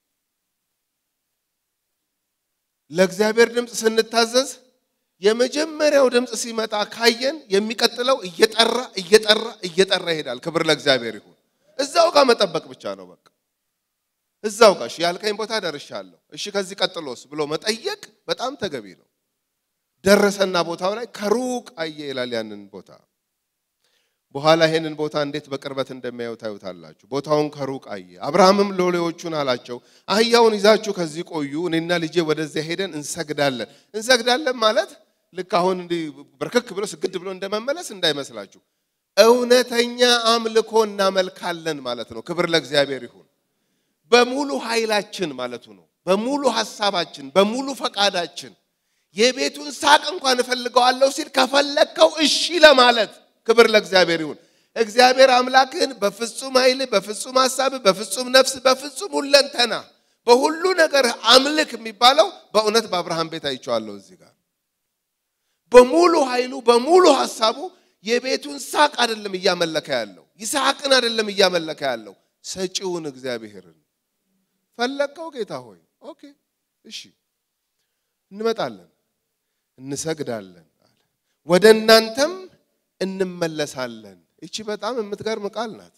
ለእግዚአብሔር ድምፅ ስንታዘዝ የመጀመሪያው ድምፅ ሲመጣ ካየን የሚቀጥለው እየጠራ እየጠራ እየጠራ ይሄዳል። ክብር ለእግዚአብሔር ይሁን። እዛው ጋር መጠበቅ ብቻ ነው በቃ እዛው ጋር እሺ ያልከኝ ቦታ ደርሻለሁ፣ እሺ ከዚህ ቀጥሎስ ብሎ መጠየቅ በጣም ተገቢ ነው። ደረሰና ቦታው ላይ ከሩቅ አየ ይላል። ያንን ቦታ በኋላ ይሄንን ቦታ እንዴት በቅርበት እንደሚያዩ ታዩታላችሁ። ቦታውን ከሩቅ አየ። አብርሃምም ሎሌዎቹን አላቸው፣ አህያውን ይዛችሁ ከዚህ ቆዩ፣ እኔና ልጄ ወደዚያ ሄደን እንሰግዳለን። እንሰግዳለን ማለት ልክ አሁን እንዲህ በርከክ ብሎ ስግድ ብሎ እንደመመለስ እንዳይመስላችሁ። እውነተኛ አምልኮ እናመልካለን ማለት ነው። ክብር ለእግዚአብሔር ይሁን። በሙሉ ኃይላችን ማለቱ ነው። በሙሉ ሐሳባችን፣ በሙሉ ፈቃዳችን የቤቱን ሳቅ እንኳን እፈልገዋለሁ ሲል ከፈለግከው እሺ ለማለት ክብር ለእግዚአብሔር ይሁን። እግዚአብሔር አምላክህን በፍጹም ኃይል፣ በፍጹም ሐሳብ፣ በፍጹም ነፍስ፣ በፍጹም ሁለንተና በሁሉ ነገር አምልክ የሚባለው በእውነት በአብርሃም ቤት አይቼዋለሁ። እዚህ ጋር በሙሉ ኃይሉ በሙሉ ሐሳቡ የቤቱን ሳቅ አይደለም እያመለከ ያለው፣ ይስሐቅን አይደለም እያመለከ ያለው፣ ሰጪውን እግዚአብሔርን ፈለግከው ጌታ ሆይ ኦኬ እሺ እንመጣለን እንሰግዳለን አለ። ወደ እናንተም እንመለሳለን። እቺ በጣም የምትገርም ቃል ናት።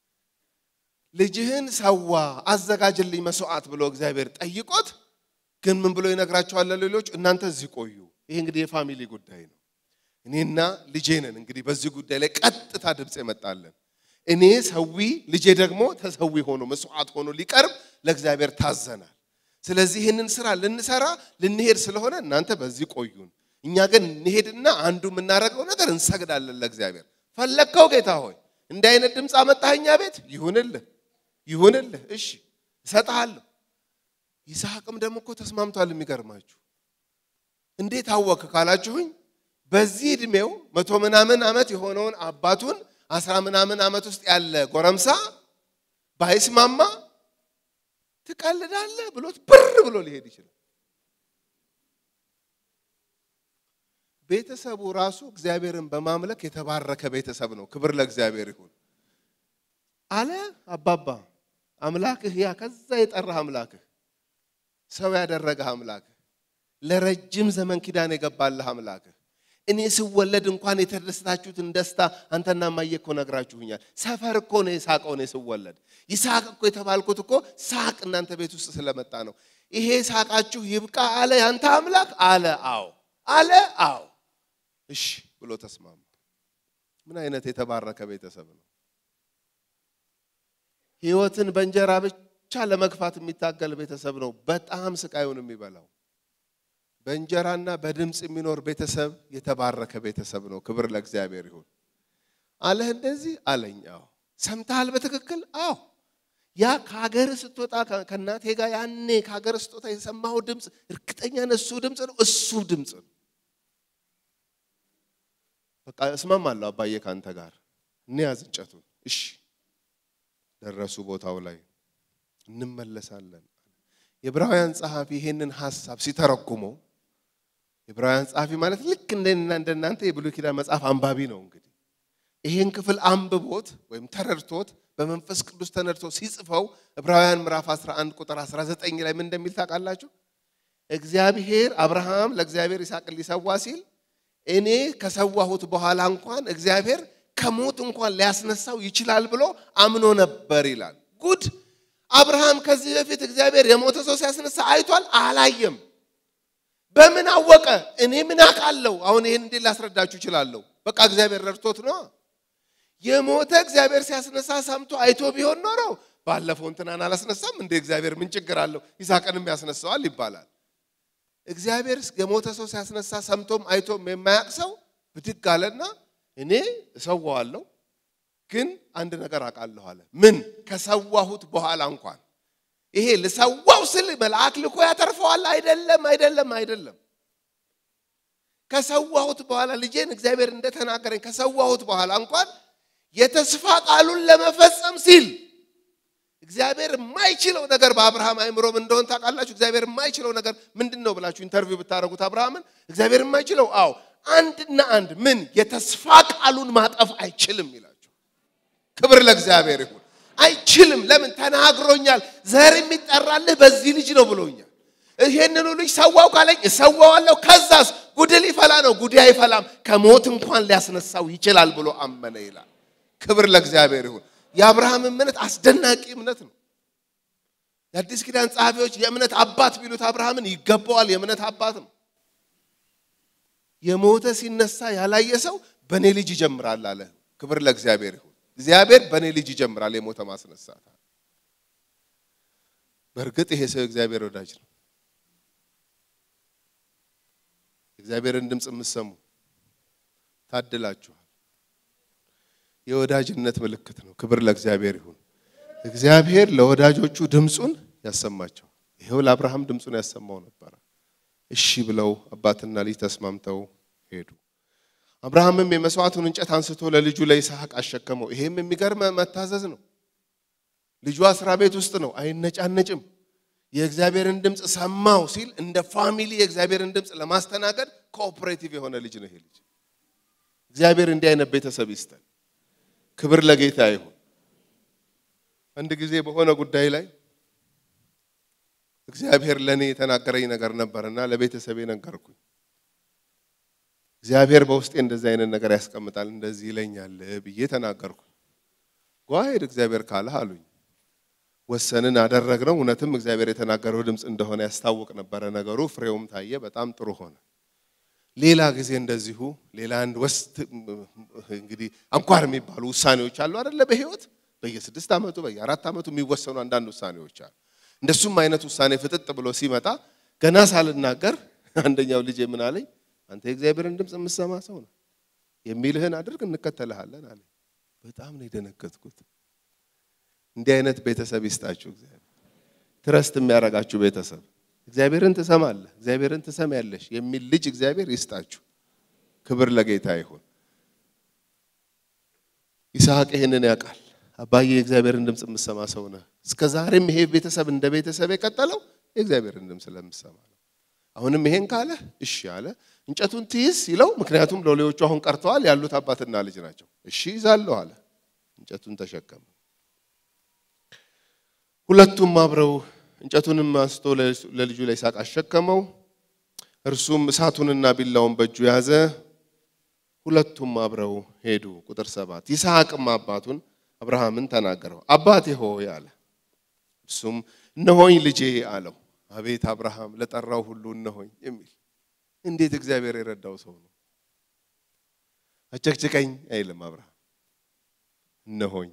ልጅህን ሰዋ አዘጋጅልኝ መስዋዕት ብሎ እግዚአብሔር ጠይቆት፣ ግን ምን ብሎ ይነግራቸዋል? ሌሎች እናንተ እዚህ ቆዩ። ይሄ እንግዲህ የፋሚሊ ጉዳይ ነው። እኔና ልጄ ነን እንግዲህ በዚህ ጉዳይ ላይ ቀጥታ ድምፅ የመጣለን እኔ ሰዊ ልጄ ደግሞ ተሰዊ ሆኖ መስዋዕት ሆኖ ሊቀርብ ለእግዚአብሔር ታዘናል። ስለዚህ ይህንን ስራ ልንሰራ ልንሄድ ስለሆነ እናንተ በዚህ ቆዩን፣ እኛ ግን እንሄድና አንዱ የምናደርገው ነገር እንሰግዳለን ለእግዚአብሔር። ፈለግከው ጌታ ሆይ እንዲህ አይነት ድምፅ አመጣህ እኛ ቤት ይሁንልህ፣ ይሁንልህ፣ እሺ እሰጥሃለሁ። ይስሐቅም ደግሞ እኮ ተስማምቷል። የሚገርማችሁ እንዴት አወክ ካላችሁኝ በዚህ ዕድሜው መቶ ምናምን ዓመት የሆነውን አባቱን አስራ ምናምን ዓመት ውስጥ ያለ ጎረምሳ ባይስማማ ትቀልዳለህ ብሎት ብር ብሎ ሊሄድ ይችላል። ቤተሰቡ ራሱ እግዚአብሔርን በማምለክ የተባረከ ቤተሰብ ነው። ክብር ለእግዚአብሔር ይሁን አለ አባባ። አምላክህ ያ ከዛ የጠራህ አምላክህ ሰው ያደረገህ አምላክህ ለረጅም ዘመን ኪዳን የገባልህ አምላክህ እኔ ስወለድ እንኳን የተደሰታችሁትን ደስታ አንተና እማዬ እኮ ነግራችሁኛል። ሰፈር እኮ ነው የሳቀው እኔ ስወለድ። ይስሐቅ እኮ የተባልኩት እኮ ሳቅ እናንተ ቤት ውስጥ ስለመጣ ነው። ይሄ ሳቃችሁ ይብቃ አለ ያንተ አምላክ አለ። አዎ አለ። አዎ እሺ ብሎ ተስማማ። ምን አይነት የተባረከ ቤተሰብ ነው! ህይወትን በእንጀራ ብቻ ለመግፋት የሚታገል ቤተሰብ ነው በጣም ስቃዩን የሚበላው። በእንጀራና በድምፅ የሚኖር ቤተሰብ የተባረከ ቤተሰብ ነው። ክብር ለእግዚአብሔር ይሁን። አለህ እንደዚህ አለኝ። አዎ ሰምተሃል በትክክል አዎ። ያ ከሀገር ስትወጣ ከእናቴ ጋር ያኔ ከሀገር ስትወጣ የሰማኸው ድምፅ እርግጠኛ ነህ እሱ ድምፅ ነው፣ እሱ ድምፅ ነው። በቃ እስማማለሁ አባዬ ከአንተ ጋር እንያዝ እንጨቱን። እሺ ደረሱ ቦታው ላይ እንመለሳለን። የዕብራውያን ጸሐፊ ይሄንን ሐሳብ ሲተረጉመው የዕብራውያን ጸሐፊ ማለት ልክ እንደና እንደናንተ የብሉይ ኪዳን መጽሐፍ አንባቢ ነው። እንግዲህ ይሄን ክፍል አንብቦት ወይም ተረድቶት በመንፈስ ቅዱስ ተነድቶ ሲጽፈው ዕብራውያን ምዕራፍ 11 ቁጥር 19 ላይ ምን እንደሚል ታውቃላችሁ? እግዚአብሔር አብርሃም ለእግዚአብሔር ይስሐቅን ሊሰዋ ሲል እኔ ከሰዋሁት በኋላ እንኳን እግዚአብሔር ከሞት እንኳን ሊያስነሳው ይችላል ብሎ አምኖ ነበር ይላል። ጉድ! አብርሃም ከዚህ በፊት እግዚአብሔር የሞተ ሰው ሲያስነሳ አይቷል? አላየም። በምን አወቀ? እኔ ምን አውቃለሁ? አሁን ይህን እንዴት ላስረዳችሁ እችላለሁ? በቃ እግዚአብሔር ረድቶት ነው። የሞተ እግዚአብሔር ሲያስነሳ ሰምቶ አይቶ ቢሆን ኖሮ ባለፈው እንትናን አላስነሳም እንደ እግዚአብሔር ምን ችግር አለው? ይስሐቅንም ያስነሳዋል ይባላል። እግዚአብሔር የሞተ ሰው ሲያስነሳ ሰምቶም አይቶም የማያውቅ ሰው ብድግ አለና እኔ እሰዋዋለሁ ግን አንድ ነገር አውቃለሁ አለ። ምን? ከሰዋሁት በኋላ እንኳን ይሄ ልሰዋው ስል መልአክ ልኮ ያተርፈዋል? አይደለም፣ አይደለም፣ አይደለም። ከሰዋሁት በኋላ ልጄን እግዚአብሔር እንደተናገረኝ ከሰዋሁት በኋላ እንኳን የተስፋ ቃሉን ለመፈጸም ሲል እግዚአብሔር የማይችለው ነገር በአብርሃም አይምሮም እንደሆን ታውቃላችሁ። እግዚአብሔር የማይችለው ነገር ምንድን ነው ብላችሁ ኢንተርቪው ብታደርጉት አብርሃምን እግዚአብሔር የማይችለው አዎ፣ አንድና አንድ ምን የተስፋ ቃሉን ማጠፍ አይችልም ይላችሁ። ክብር ለእግዚአብሔር ይሁን። አይችልም። ለምን ተናግሮኛል። ዘር የሚጠራልህ በዚህ ልጅ ነው ብሎኛል። ይሄንኑ ልጅ ሰዋው ካለኝ እሰዋዋለሁ። ከዛስ ጉድ ሊፈላ ነው። ጉድ አይፈላም፣ ከሞት እንኳን ሊያስነሳው ይችላል ብሎ አመነ ይላል። ክብር ለእግዚአብሔር ይሁን። የአብርሃም እምነት አስደናቂ እምነት ነው። የአዲስ ኪዳን ጸሐፊዎች የእምነት አባት ቢሉት አብርሃምን ይገባዋል። የእምነት አባት ነው። የሞተ ሲነሳ ያላየ ሰው በእኔ ልጅ ይጀምራል አለ። ክብር ለእግዚአብሔር ይሁን። እግዚአብሔር በእኔ ልጅ ይጀምራል የሞተ ማስነሳት። በእርግጥ ይሄ ሰው እግዚአብሔር ወዳጅ ነው። እግዚአብሔርን ድምፅ የምትሰሙ ታድላችኋል። የወዳጅነት ምልክት ነው። ክብር ለእግዚአብሔር ይሁን። እግዚአብሔር ለወዳጆቹ ድምፁን ያሰማቸው። ይኸው ለአብርሃም ድምፁን ያሰማው ነበረ። እሺ ብለው አባትና ልጅ ተስማምተው ሄዱ። አብርሃምም የመስዋዕቱን እንጨት አንስቶ ለልጁ ለይስሐቅ አሸከመው። ይሄም የሚገርም መታዘዝ ነው። ልጁ አስራ ቤት ውስጥ ነው፣ አይነጫነጭም። የእግዚአብሔርን ድምፅ ሰማው ሲል እንደ ፋሚሊ የእግዚአብሔርን ድምፅ ለማስተናገድ ኮኦፕሬቲቭ የሆነ ልጅ ነው ይሄ ልጅ። እግዚአብሔር እንዲህ አይነት ቤተሰብ ይስጠን። ክብር ለጌታ ይሁን። አንድ ጊዜ በሆነ ጉዳይ ላይ እግዚአብሔር ለእኔ የተናገረኝ ነገር ነበርና ለቤተሰቤ ነገርኩኝ። እግዚአብሔር በውስጤ እንደዚህ አይነት ነገር ያስቀምጣል፣ እንደዚህ ይለኛል ብዬ ተናገርኩኝ። ጓሄድ እግዚአብሔር ካለህ አሉኝ። ወሰንን፣ አደረግነው። እውነትም እግዚአብሔር የተናገረው ድምፅ እንደሆነ ያስታውቅ ነበረ ነገሩ። ፍሬውም ታየ፣ በጣም ጥሩ ሆነ። ሌላ ጊዜ እንደዚሁ ሌላ አንድ ወስት እንግዲህ አንኳር የሚባሉ ውሳኔዎች አሉ አይደለ? በህይወት በየስድስት ዓመቱ በየአራት ዓመቱ የሚወሰኑ አንዳንድ ውሳኔዎች አሉ። እንደሱም አይነት ውሳኔ ፍጥጥ ብሎ ሲመጣ ገና ሳልናገር አንደኛው ልጄ ምን አለኝ? አንተ የእግዚአብሔርን ድምፅ የምሰማ ሰው ነው፣ የሚልህን አድርግ እንከተልሃለን አለኝ። በጣም ነው የደነገጥኩት። እንዲህ አይነት ቤተሰብ ይስጣችሁ እግዚአብሔር። ትረስት የሚያደርጋችሁ ቤተሰብ እግዚአብሔርን ትሰማለህ፣ እግዚአብሔርን ትሰማያለሽ የሚል ልጅ እግዚአብሔር ይስጣችሁ። ክብር ለጌታ ይሁን። ይስሐቅ ይህንን ያውቃል። አባዬ የእግዚአብሔርን ድምፅ የምሰማ ሰው ነህ። እስከ ዛሬም ይሄ ቤተሰብ እንደ ቤተሰብ የቀጠለው የእግዚአብሔርን ድምፅ ስለምሰማ ነው። አሁንም ይሄን ካለ እሺ አለ። እንጨቱን ትይዝ ሲለው፣ ምክንያቱም ሎሌዎቹ አሁን ቀርተዋል፣ ያሉት አባትና ልጅ ናቸው። እሺ ይዛለሁ አለ። እንጨቱን ተሸከመ። ሁለቱም አብረው እንጨቱንም አንስቶ ለልጁ ለይስሐቅ አሸከመው። እርሱም እሳቱንና ቢላውን በእጁ ያዘ። ሁለቱም አብረው ሄዱ። ቁጥር ሰባት ይስሐቅም አባቱን አብርሃምን ተናገረው። አባቴ ሆይ አለ። እርሱም እነሆኝ ልጄ አለው። አቤት አብርሃም ለጠራው ሁሉ እነሆኝ የሚል እንዴት እግዚአብሔር የረዳው ሰው ነው። አጨቅጭቀኝ አይልም አብርሃም እነሆኝ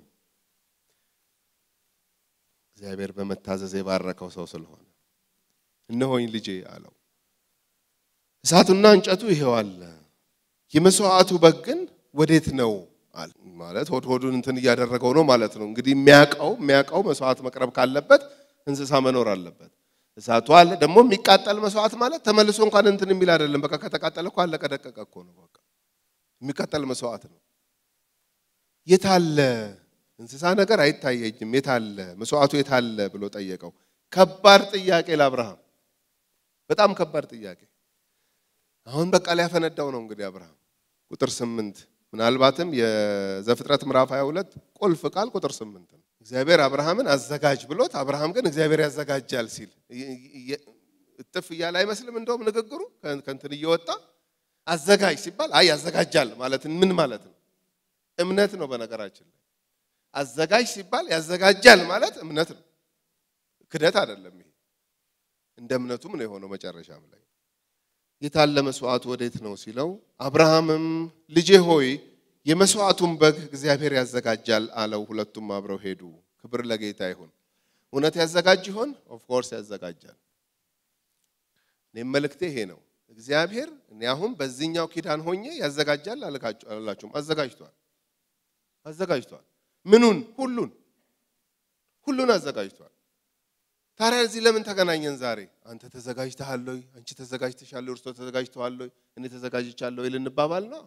እግዚአብሔር በመታዘዝ የባረከው ሰው ስለሆነ እነሆኝ ልጄ አለው። እሳቱና እንጨቱ ይሄው አለ፣ የመስዋዕቱ በግ ግን ወዴት ነው አለ። ማለት ሆድ ሆዱን እንትን እያደረገው ነው ማለት ነው። እንግዲህ የሚያውቀው የሚያውቀው መስዋዕት መቅረብ ካለበት እንስሳ መኖር አለበት። እሳቱ አለ። ደግሞ የሚቃጠል መስዋዕት ማለት ተመልሶ እንኳን እንትን የሚል አይደለም። በቃ ከተቃጠለ እኮ አለቀ ደቀቀ እኮ ነው። በቃ የሚቃጠል መስዋዕት ነው። የታለ እንስሳ ነገር አይታየኝም፣ የታለ መስዋዕቱ የታለ ብሎ ጠየቀው። ከባድ ጥያቄ ለአብርሃም፣ በጣም ከባድ ጥያቄ። አሁን በቃ ሊያፈነዳው ነው እንግዲህ አብርሃም። ቁጥር ስምንት ምናልባትም የዘፍጥረት ምዕራፍ 22 ቁልፍ ቃል ቁጥር ስምንት ነው። እግዚአብሔር አብርሃምን አዘጋጅ ብሎት አብርሃም ግን እግዚአብሔር ያዘጋጃል ሲል እጥፍ እያለ አይመስልም? እንደውም ንግግሩ ከእንትን እየወጣ አዘጋጅ ሲባል አይ ያዘጋጃል ማለት ምን ማለት ነው? እምነት ነው። በነገራችን ላይ አዘጋጅ ሲባል ያዘጋጃል ማለት እምነት ነው፣ ክደት አይደለም። ይሄ እንደ እምነቱም ነው የሆነው መጨረሻም ላይ የታለ መስዋዕቱ ወዴት ነው ሲለው፣ አብርሃምም ልጄ ሆይ የመስዋዕቱን በግ እግዚአብሔር ያዘጋጃል አለው። ሁለቱም አብረው ሄዱ። ክብር ለጌታ ይሁን። እውነት ያዘጋጅ ይሆን? ኦፍኮርስ ያዘጋጃል። እኔም መልእክቴ ይሄ ነው። እግዚአብሔር እኔ አሁን በዚህኛው ኪዳን ሆኜ ያዘጋጃል አላላችሁም? አዘጋጅቷል፣ አዘጋጅቷል። ምኑን? ሁሉን፣ ሁሉን አዘጋጅቷል። ታዲያ እዚህ ለምን ተገናኘን ዛሬ? አንተ ተዘጋጅተሃል ወይ? አንቺ ተዘጋጅተሻል? እርሶ ተዘጋጅተዋል ወይ? እኔ ተዘጋጅቻለሁ ወይ ልንባባል ነው።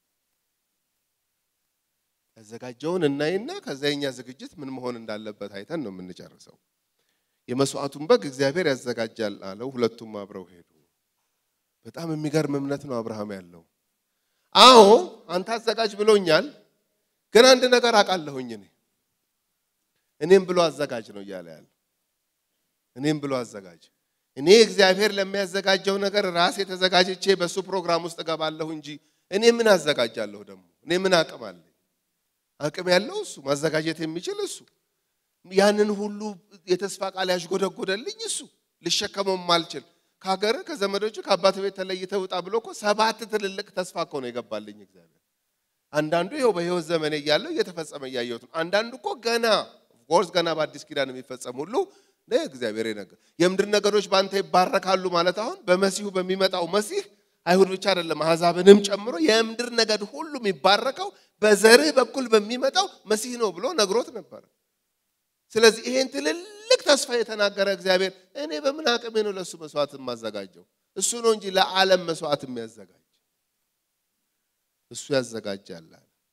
ያዘጋጀውን እናይና ከዛ የኛ ዝግጅት ምን መሆን እንዳለበት አይተን ነው የምንጨርሰው። የመስዋዕቱን በግ እግዚአብሔር ያዘጋጃል አለው። ሁለቱም አብረው ሄዱ። በጣም የሚገርም እምነት ነው አብርሃም ያለው። አዎ አንተ አዘጋጅ ብሎኛል፣ ግን አንድ ነገር አውቃለሁኝ እኔ እኔም ብሎ አዘጋጅ ነው እያለ ያለው እኔም ብሎ አዘጋጅ። እኔ እግዚአብሔር ለሚያዘጋጀው ነገር ራሴ ተዘጋጅቼ በእሱ ፕሮግራም ውስጥ እገባለሁ እንጂ እኔ ምን አዘጋጃለሁ? ደግሞ እኔ ምን አቅም አለኝ? አቅም ያለው እሱ፣ ማዘጋጀት የሚችል እሱ፣ ያንን ሁሉ የተስፋ ቃል ያሽጎደጎደልኝ እሱ፣ ልሸከመው ማልችል ከሀገር ከዘመዶቹ ከአባት ቤት ተለይተህ ውጣ ብሎ እኮ ሰባት ትልልቅ ተስፋ እኮ ነው የገባልኝ እግዚአብሔር። አንዳንዱ ይኸው በሕይወት ዘመኔ እያለው እየተፈጸመ እያየሁት ነው። አንዳንዱ እኮ ገና ኦፍኮርስ ገና በአዲስ ኪዳን የሚፈጸም ሁሉ እግዚአብሔር ነገር የምድር ነገሮች በአንተ ይባረካሉ ማለት አሁን በመሲሁ በሚመጣው መሲህ አይሁድ ብቻ አይደለም አሕዛብንም ጨምሮ የምድር ነገድ ሁሉ የሚባረከው በዘርህ በኩል በሚመጣው መሲህ ነው ብሎ ነግሮት ነበር። ስለዚህ ይሄን ትልልቅ ተስፋ የተናገረ እግዚአብሔር እኔ በምን አቅሜ ነው ለእሱ መስዋዕት የማዘጋጀው? እሱ ነው እንጂ ለዓለም መስዋዕት የሚያዘጋጅ እሱ ያዘጋጃል።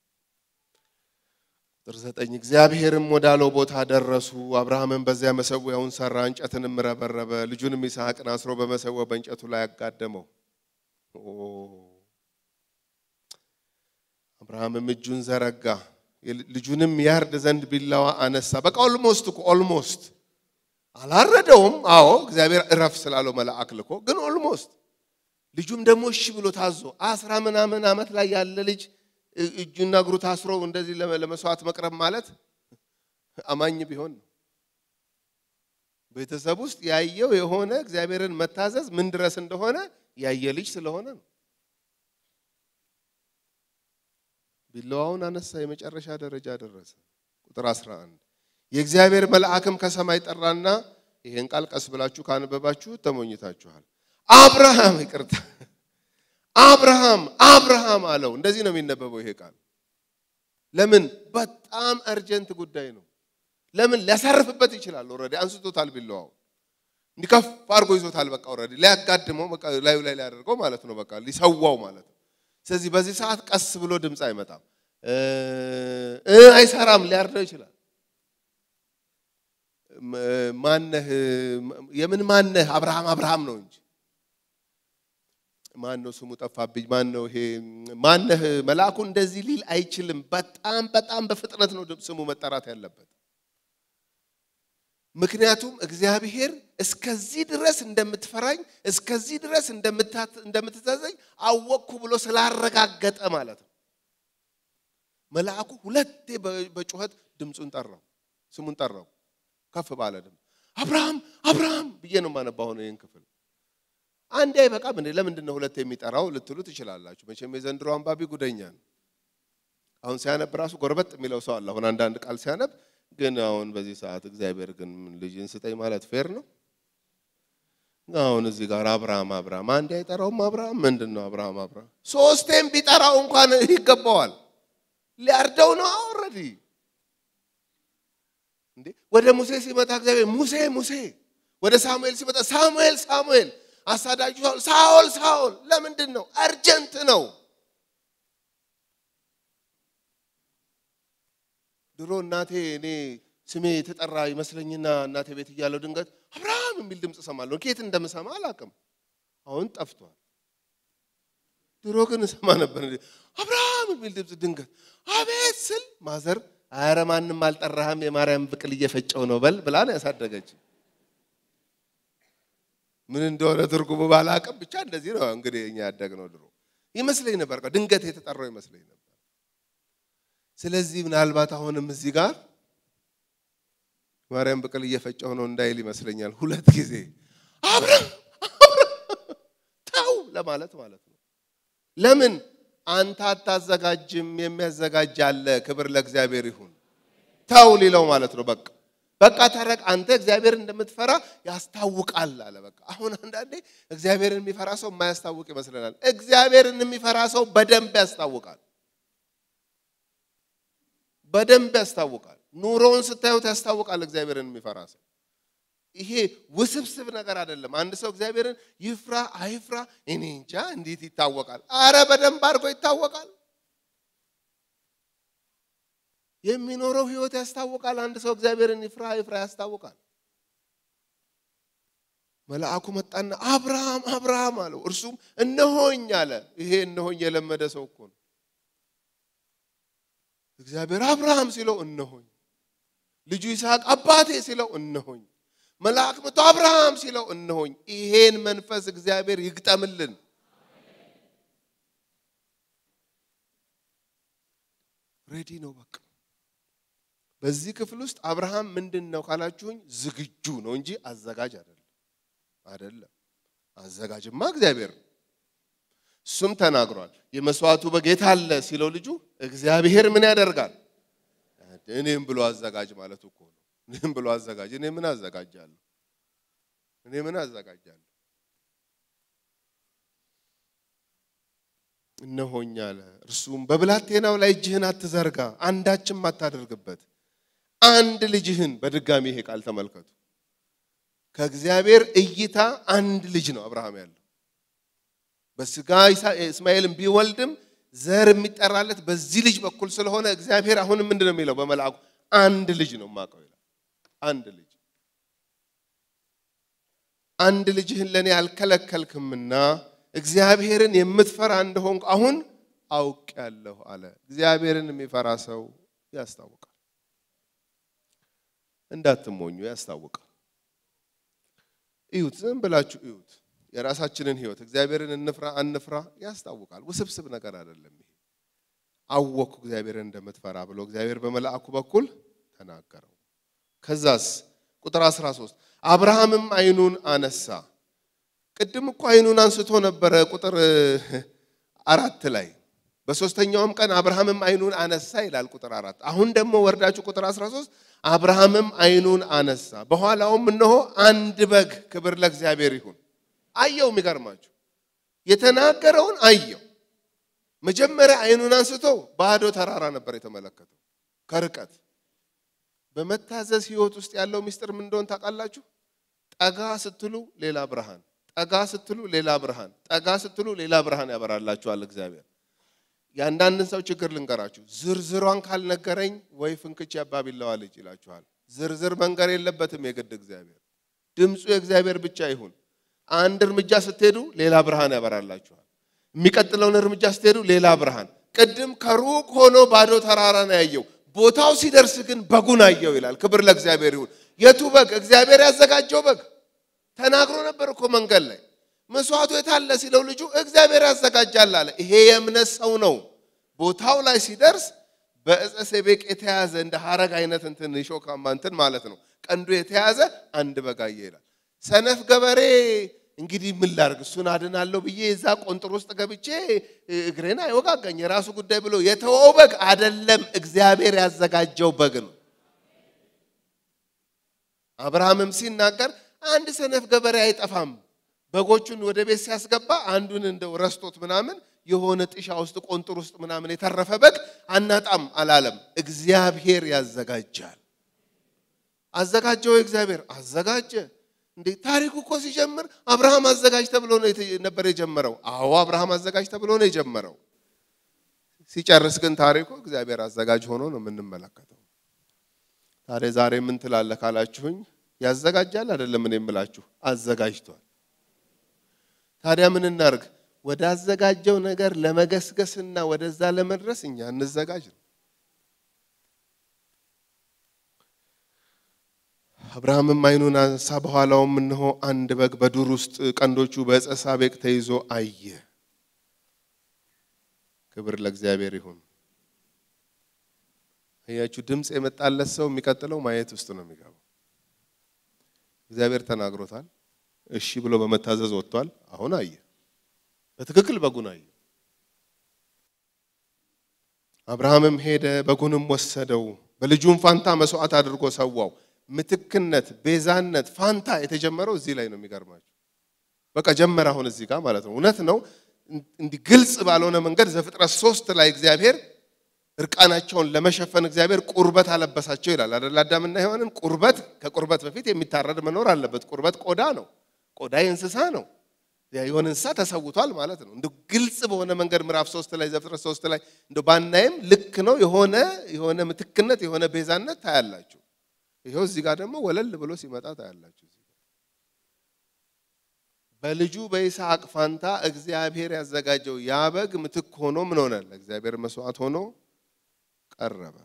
ቁጥር ዘጠኝ እግዚአብሔርም ወዳለው ቦታ ደረሱ። አብርሃምን በዚያ መሰዊያውን ሰራ፣ እንጨትንም ረበረበ፣ ልጁንም ይስሐቅን አስሮ በመሰዊያው በእንጨቱ ላይ አጋደመው። አብርሃምም እጁን ዘረጋ፣ ልጁንም ያርድ ዘንድ ቢላዋ አነሳ። በቃ ኦልሞስት እኮ ኦልሞስት አላረደውም። አዎ እግዚአብሔር እረፍ ስላለው መልአክ ልኮ፣ ግን ኦልሞስት ልጁም ደግሞ እሺ ብሎ ታዞ አስራ ምናምን ዓመት ላይ ያለ ልጅ እጁና እግሩ ታስሮ እንደዚህ ለመስዋዕት መቅረብ ማለት አማኝ ቢሆን ነው። ቤተሰብ ውስጥ ያየው የሆነ እግዚአብሔርን መታዘዝ ምን ድረስ እንደሆነ ያየ ልጅ ስለሆነ ነው። ቢላዋውን አነሳ፣ የመጨረሻ ደረጃ ደረሰ። ቁጥር 11 የእግዚአብሔር መልአክም ከሰማይ ጠራና ይሄን ቃል ቀስ ብላችሁ ካነበባችሁ ተሞኝታችኋል። አብርሃም ይቅርታ አብርሃም አብርሃም አለው። እንደዚህ ነው የሚነበበው ይሄ ቃል። ለምን? በጣም አርጀንት ጉዳይ ነው። ለምን? ሊያሳርፍበት ይችላል። ኦልሬዲ አንስቶታል፣ ቢላዋው እንዲከፍ አድርጎ ይዞታል። በቃ ኦልሬዲ ሊያጋድመው ላዩ ላይ ሊያደርገው ማለት ነው። በቃ ሊሰዋው ማለት ነው። ስለዚህ በዚህ ሰዓት ቀስ ብሎ ድምፅ አይመጣም፣ አይሰራም፣ ሊያርደው ይችላል። ማነህ? የምን ማነህ? አብርሃም አብርሃም ነው እንጂ ማን ነው ስሙ ጠፋብኝ። ማን ነው ይሄ? ማነህ? መልአኩ እንደዚህ ሊል አይችልም። በጣም በጣም በፍጥነት ነው ስሙ መጠራት ያለበት። ምክንያቱም እግዚአብሔር እስከዚህ ድረስ እንደምትፈራኝ እስከዚህ ድረስ እንደምትታዘኝ አወቅኩ ብሎ ስላረጋገጠ ማለት ነው። መልአኩ ሁለቴ በጩኸት ድምፁን ጠራው፣ ስሙን ጠራው፣ ከፍ ባለ ድምፅ አብርሃም አብርሃም ብዬ ነው የማነባው ነው ይህን ክፍል አንዴ አይበቃም እንዴ? ለምንድን ነው ሁለት የሚጠራው ልትሉ ትችላላችሁ። መቼም የዘንድሮ አንባቢ ጉደኛ ነው። አሁን ሲያነብ ራሱ ጎርበጥ የሚለው ሰው አለ። አሁን አንዳንድ ቃል ሲያነብ ግን አሁን በዚህ ሰዓት እግዚአብሔር ግን ልጅን ስጠኝ ማለት ፌር ነው? አሁን እዚህ ጋር አብርሃም አብርሃም አንዴ አይጠራውም። አብርሃም ምንድን ነው አብርሃም አብርሃም ሶስቴም ቢጠራው እንኳን ይገባዋል። ሊያርደው ነው ኦልሬዲ። እንዴ ወደ ሙሴ ሲመጣ እግዚአብሔር ሙሴ ሙሴ፣ ወደ ሳሙኤል ሲመጣ ሳሙኤል ሳሙኤል አሳዳጁ ሳኦል ሳኦል። ለምንድን ነው? አርጀንት ነው። ድሮ እናቴ እኔ ስሜ የተጠራ ይመስለኝና እናቴ ቤት እያለሁ ድንገት አብርሃም የሚል ድምፅ እሰማለሁ። ከየት እንደምሰማ አላውቅም። አሁን ጠፍቷል። ድሮ ግን እሰማ ነበር። አብርሃም የሚል ድምፅ ድንገት አቤት ስል ማዘር አረ ማንም አልጠራህም የማርያም ብቅል እየፈጨው ነው በል ብላ ነው ያሳደገች። ምን እንደሆነ ትርጉሙ ባላቅም ብቻ እንደዚህ ነው እንግዲህ እኛ ያደግነው። ድሮ ይመስለኝ ነበር ድንገት የተጠራው ይመስለኝ ነበር። ስለዚህ ምናልባት አሁንም እዚህ ጋር ማርያም ብቅል እየፈጨው ነው እንዳይል ይመስለኛል ሁለት ጊዜ አብርሃም ተው ለማለት ማለት ነው። ለምን አንተ አታዘጋጅም? የሚያዘጋጅ አለ። ክብር ለእግዚአብሔር ይሁን። ተው ሊለው ማለት ነው በቃ በቃ ተረቅ አንተ እግዚአብሔር እንደምትፈራ ያስታውቃል አለ። በቃ አሁን አንዳንዴ እግዚአብሔርን የሚፈራ ሰው የማያስታውቅ ይመስለናል። እግዚአብሔርን የሚፈራ ሰው በደንብ ያስታውቃል፣ በደንብ ያስታውቃል። ኑሮውን ስታዩት ያስታውቃል። እግዚአብሔርን የሚፈራ ሰው ይሄ ውስብስብ ነገር አይደለም። አንድ ሰው እግዚአብሔርን ይፍራ አይፍራ እኔ እንጃ እንዴት ይታወቃል? አረ በደንብ አድርጎ ይታወቃል። የሚኖረው ህይወት ያስታውቃል። አንድ ሰው እግዚአብሔርን ይፍራ ይፍራ ያስታውቃል። መልአኩ መጣና አብርሃም አብርሃም አለው። እርሱም እነሆኝ አለ። ይሄ እነሆኝ የለመደ ሰው እኮ ነው። እግዚአብሔር አብርሃም ሲለው እነሆኝ፣ ልጁ ይስሐቅ አባቴ ሲለው እነሆኝ፣ መልአክ መጥቶ አብርሃም ሲለው እነሆኝ። ይሄን መንፈስ እግዚአብሔር ይግጠምልን። ሬዲ ነው በቃ በዚህ ክፍል ውስጥ አብርሃም ምንድን ነው ካላችሁኝ፣ ዝግጁ ነው እንጂ አዘጋጅ አይደለም። አይደለም አዘጋጅማ እግዚአብሔር ነው። እሱም ተናግሯል። የመስዋዕቱ በጌታ አለ ሲለው ልጁ እግዚአብሔር ምን ያደርጋል? እኔም ብሎ አዘጋጅ ማለት እኮ ነው። እኔም ብሎ አዘጋጅ። እኔ ምን አዘጋጃለሁ? እኔ ምን አዘጋጃለሁ? እነሆኝ አለ። እርሱም በብላቴናው ላይ እጅህን አትዘርጋ፣ አንዳችም አታደርግበት፣ አንድ ልጅህን። በድጋሚ ይሄ ቃል ተመልከቱ። ከእግዚአብሔር እይታ አንድ ልጅ ነው አብርሃም ያለው። በስጋ እስማኤልን ቢወልድም ዘር የሚጠራለት በዚህ ልጅ በኩል ስለሆነ እግዚአብሔር አሁንም ምንድን ነው የሚለው በመልአኩ አንድ ልጅ ነው የማውቀው ይላል። አንድ ልጅ አንድ ልጅህን ለእኔ አልከለከልክምና እግዚአብሔርን የምትፈራ እንደሆንኩ አሁን አውቄአለሁ አለ። እግዚአብሔርን የሚፈራ ሰው ያስታውቃል። እንዳትሞኙ ያስታውቃል። እዩት፣ ዝም ብላችሁ እዩት። የራሳችንን ህይወት እግዚአብሔርን እንፍራ አንፍራ ያስታውቃል። ውስብስብ ነገር አይደለም። ይሄ አወኩ እግዚአብሔርን እንደምትፈራ ብሎ እግዚአብሔር በመልአኩ በኩል ተናገረው። ከዛስ ቁጥር 13 አብርሃምም አይኑን አነሳ። ቅድም እኮ አይኑን አንስቶ ነበረ ቁጥር አራት ላይ በሶስተኛውም ቀን አብርሃምም አይኑን አነሳ ይላል ቁጥር አራት አሁን ደግሞ ወርዳችሁ ቁጥር 13 አብርሃምም አይኑን አነሳ፣ በኋላውም እነሆ አንድ በግ ክብር ለእግዚአብሔር ይሁን አየው። የሚገርማችሁ የተናገረውን አየው። መጀመሪያ አይኑን አንስቶ ባዶ ተራራ ነበር የተመለከተው ከርቀት። በመታዘዝ ህይወት ውስጥ ያለው ሚስጥር ምን እንደሆን ታውቃላችሁ? ጠጋ ስትሉ ሌላ ብርሃን፣ ጠጋ ስትሉ ሌላ ብርሃን፣ ጠጋ ስትሉ ሌላ ብርሃን ያበራላችኋል እግዚአብሔር። የአንዳንድን ሰው ችግር ልንገራችሁ። ዝርዝሯን ካልነገረኝ ወይ ፍንክች ያባቢለዋ ልጅ ይላችኋል። ዝርዝር መንገር የለበትም የግድ እግዚአብሔር። ድምፁ የእግዚአብሔር ብቻ ይሁን። አንድ እርምጃ ስትሄዱ ሌላ ብርሃን ያበራላችኋል። የሚቀጥለውን እርምጃ ስትሄዱ ሌላ ብርሃን። ቅድም ከሩቅ ሆኖ ባዶ ተራራ ነው ያየው። ቦታው ሲደርስ ግን በጉን አየው ይላል። ክብር ለእግዚአብሔር ይሁን። የቱ በግ? እግዚአብሔር ያዘጋጀው በግ። ተናግሮ ነበር እኮ መንገድ ላይ መስዋዕቱ የታለ ሲለው ልጁ እግዚአብሔር ያዘጋጃል አለ። ይሄ የእምነት ሰው ነው። ቦታው ላይ ሲደርስ በዕፀ ሰቤቅ የተያዘ እንደ ሐረግ አይነት እንትን ሾካማ እንትን ማለት ነው ቀንዱ የተያዘ አንድ በግ አየ ይላል። ሰነፍ ገበሬ እንግዲህ ምን ላርግ እሱን አድናለሁ ብዬ እዛ ቆንጥር ውስጥ ገብቼ እግሬን አይወጋጋኝ የራሱ ጉዳይ ብሎ የተወው በግ አደለም፣ እግዚአብሔር ያዘጋጀው በግ ነው። አብርሃምም ሲናገር አንድ ሰነፍ ገበሬ አይጠፋም በጎቹን ወደ ቤት ሲያስገባ አንዱን እንደው ረስቶት ምናምን የሆነ ጥሻ ውስጥ ቆንጥር ውስጥ ምናምን የተረፈ በግ አናጣም አላለም። እግዚአብሔር ያዘጋጃል። አዘጋጀው እግዚአብሔር አዘጋጀ። እንዴ ታሪኩ እኮ ሲጀምር አብርሃም አዘጋጅ ተብሎ ነው ነበር የጀመረው። አዎ አብርሃም አዘጋጅ ተብሎ ነው የጀመረው። ሲጨርስ ግን ታሪኩ እግዚአብሔር አዘጋጅ ሆኖ ነው የምንመለከተው። ታዲያ ዛሬ ምን ትላለህ ካላችሁኝ፣ ያዘጋጃል አይደለም እኔ የምላችሁ አዘጋጅቷል። ታዲያ ምን እናርግ? ወደ አዘጋጀው ነገር ለመገስገስና ወደዛ ለመድረስ እኛ እንዘጋጅ ነው። አብርሃምም አይኑን አንሳ፣ በኋላውም እነሆ አንድ በግ በዱር ውስጥ ቀንዶቹ በዕፀ ሳቤቅ ተይዞ አየ። ክብር ለእግዚአብሔር ይሁን። አያችሁ፣ ድምፅ የመጣለት ሰው የሚቀጥለው ማየት ውስጥ ነው የሚገባው። እግዚአብሔር ተናግሮታል። እሺ ብሎ በመታዘዝ ወጥቷል። አሁን አየ፣ በትክክል በጉን አየ። አብርሃምም ሄደ፣ በጉንም ወሰደው፣ በልጁም ፋንታ መስዋዕት አድርጎ ሰዋው። ምትክነት፣ ቤዛነት፣ ፋንታ የተጀመረው እዚህ ላይ ነው። የሚገርማችሁ በቃ ጀመረ። አሁን እዚህ ጋር ማለት ነው። እውነት ነው። እንዲህ ግልጽ ባልሆነ መንገድ ዘፍጥረት ሶስት ላይ እግዚአብሔር እርቃናቸውን ለመሸፈን እግዚአብሔር ቁርበት አለበሳቸው ይላል አይደል? አዳምና ሔዋንን ቁርበት ከቁርበት በፊት የሚታረድ መኖር አለበት። ቁርበት ቆዳ ነው። ቆዳ የእንስሳ ነው። የሆነ እንስሳ ተሰውቷል ማለት ነው። እንደ ግልጽ በሆነ መንገድ ምዕራፍ ሶስት ላይ ዘፍጥረት ሶስት ላይ እንደ ባናይም ልክ ነው። የሆነ የሆነ ምትክነት የሆነ ቤዛነት ታያላችሁ። ይኸው እዚህ ጋር ደግሞ ወለል ብሎ ሲመጣ ታያላችሁ። በልጁ በይስሐቅ ፋንታ እግዚአብሔር ያዘጋጀው ያ በግ ምትክ ሆኖ ምን ሆነ? ለእግዚአብሔር መስዋዕት ሆኖ ቀረበ።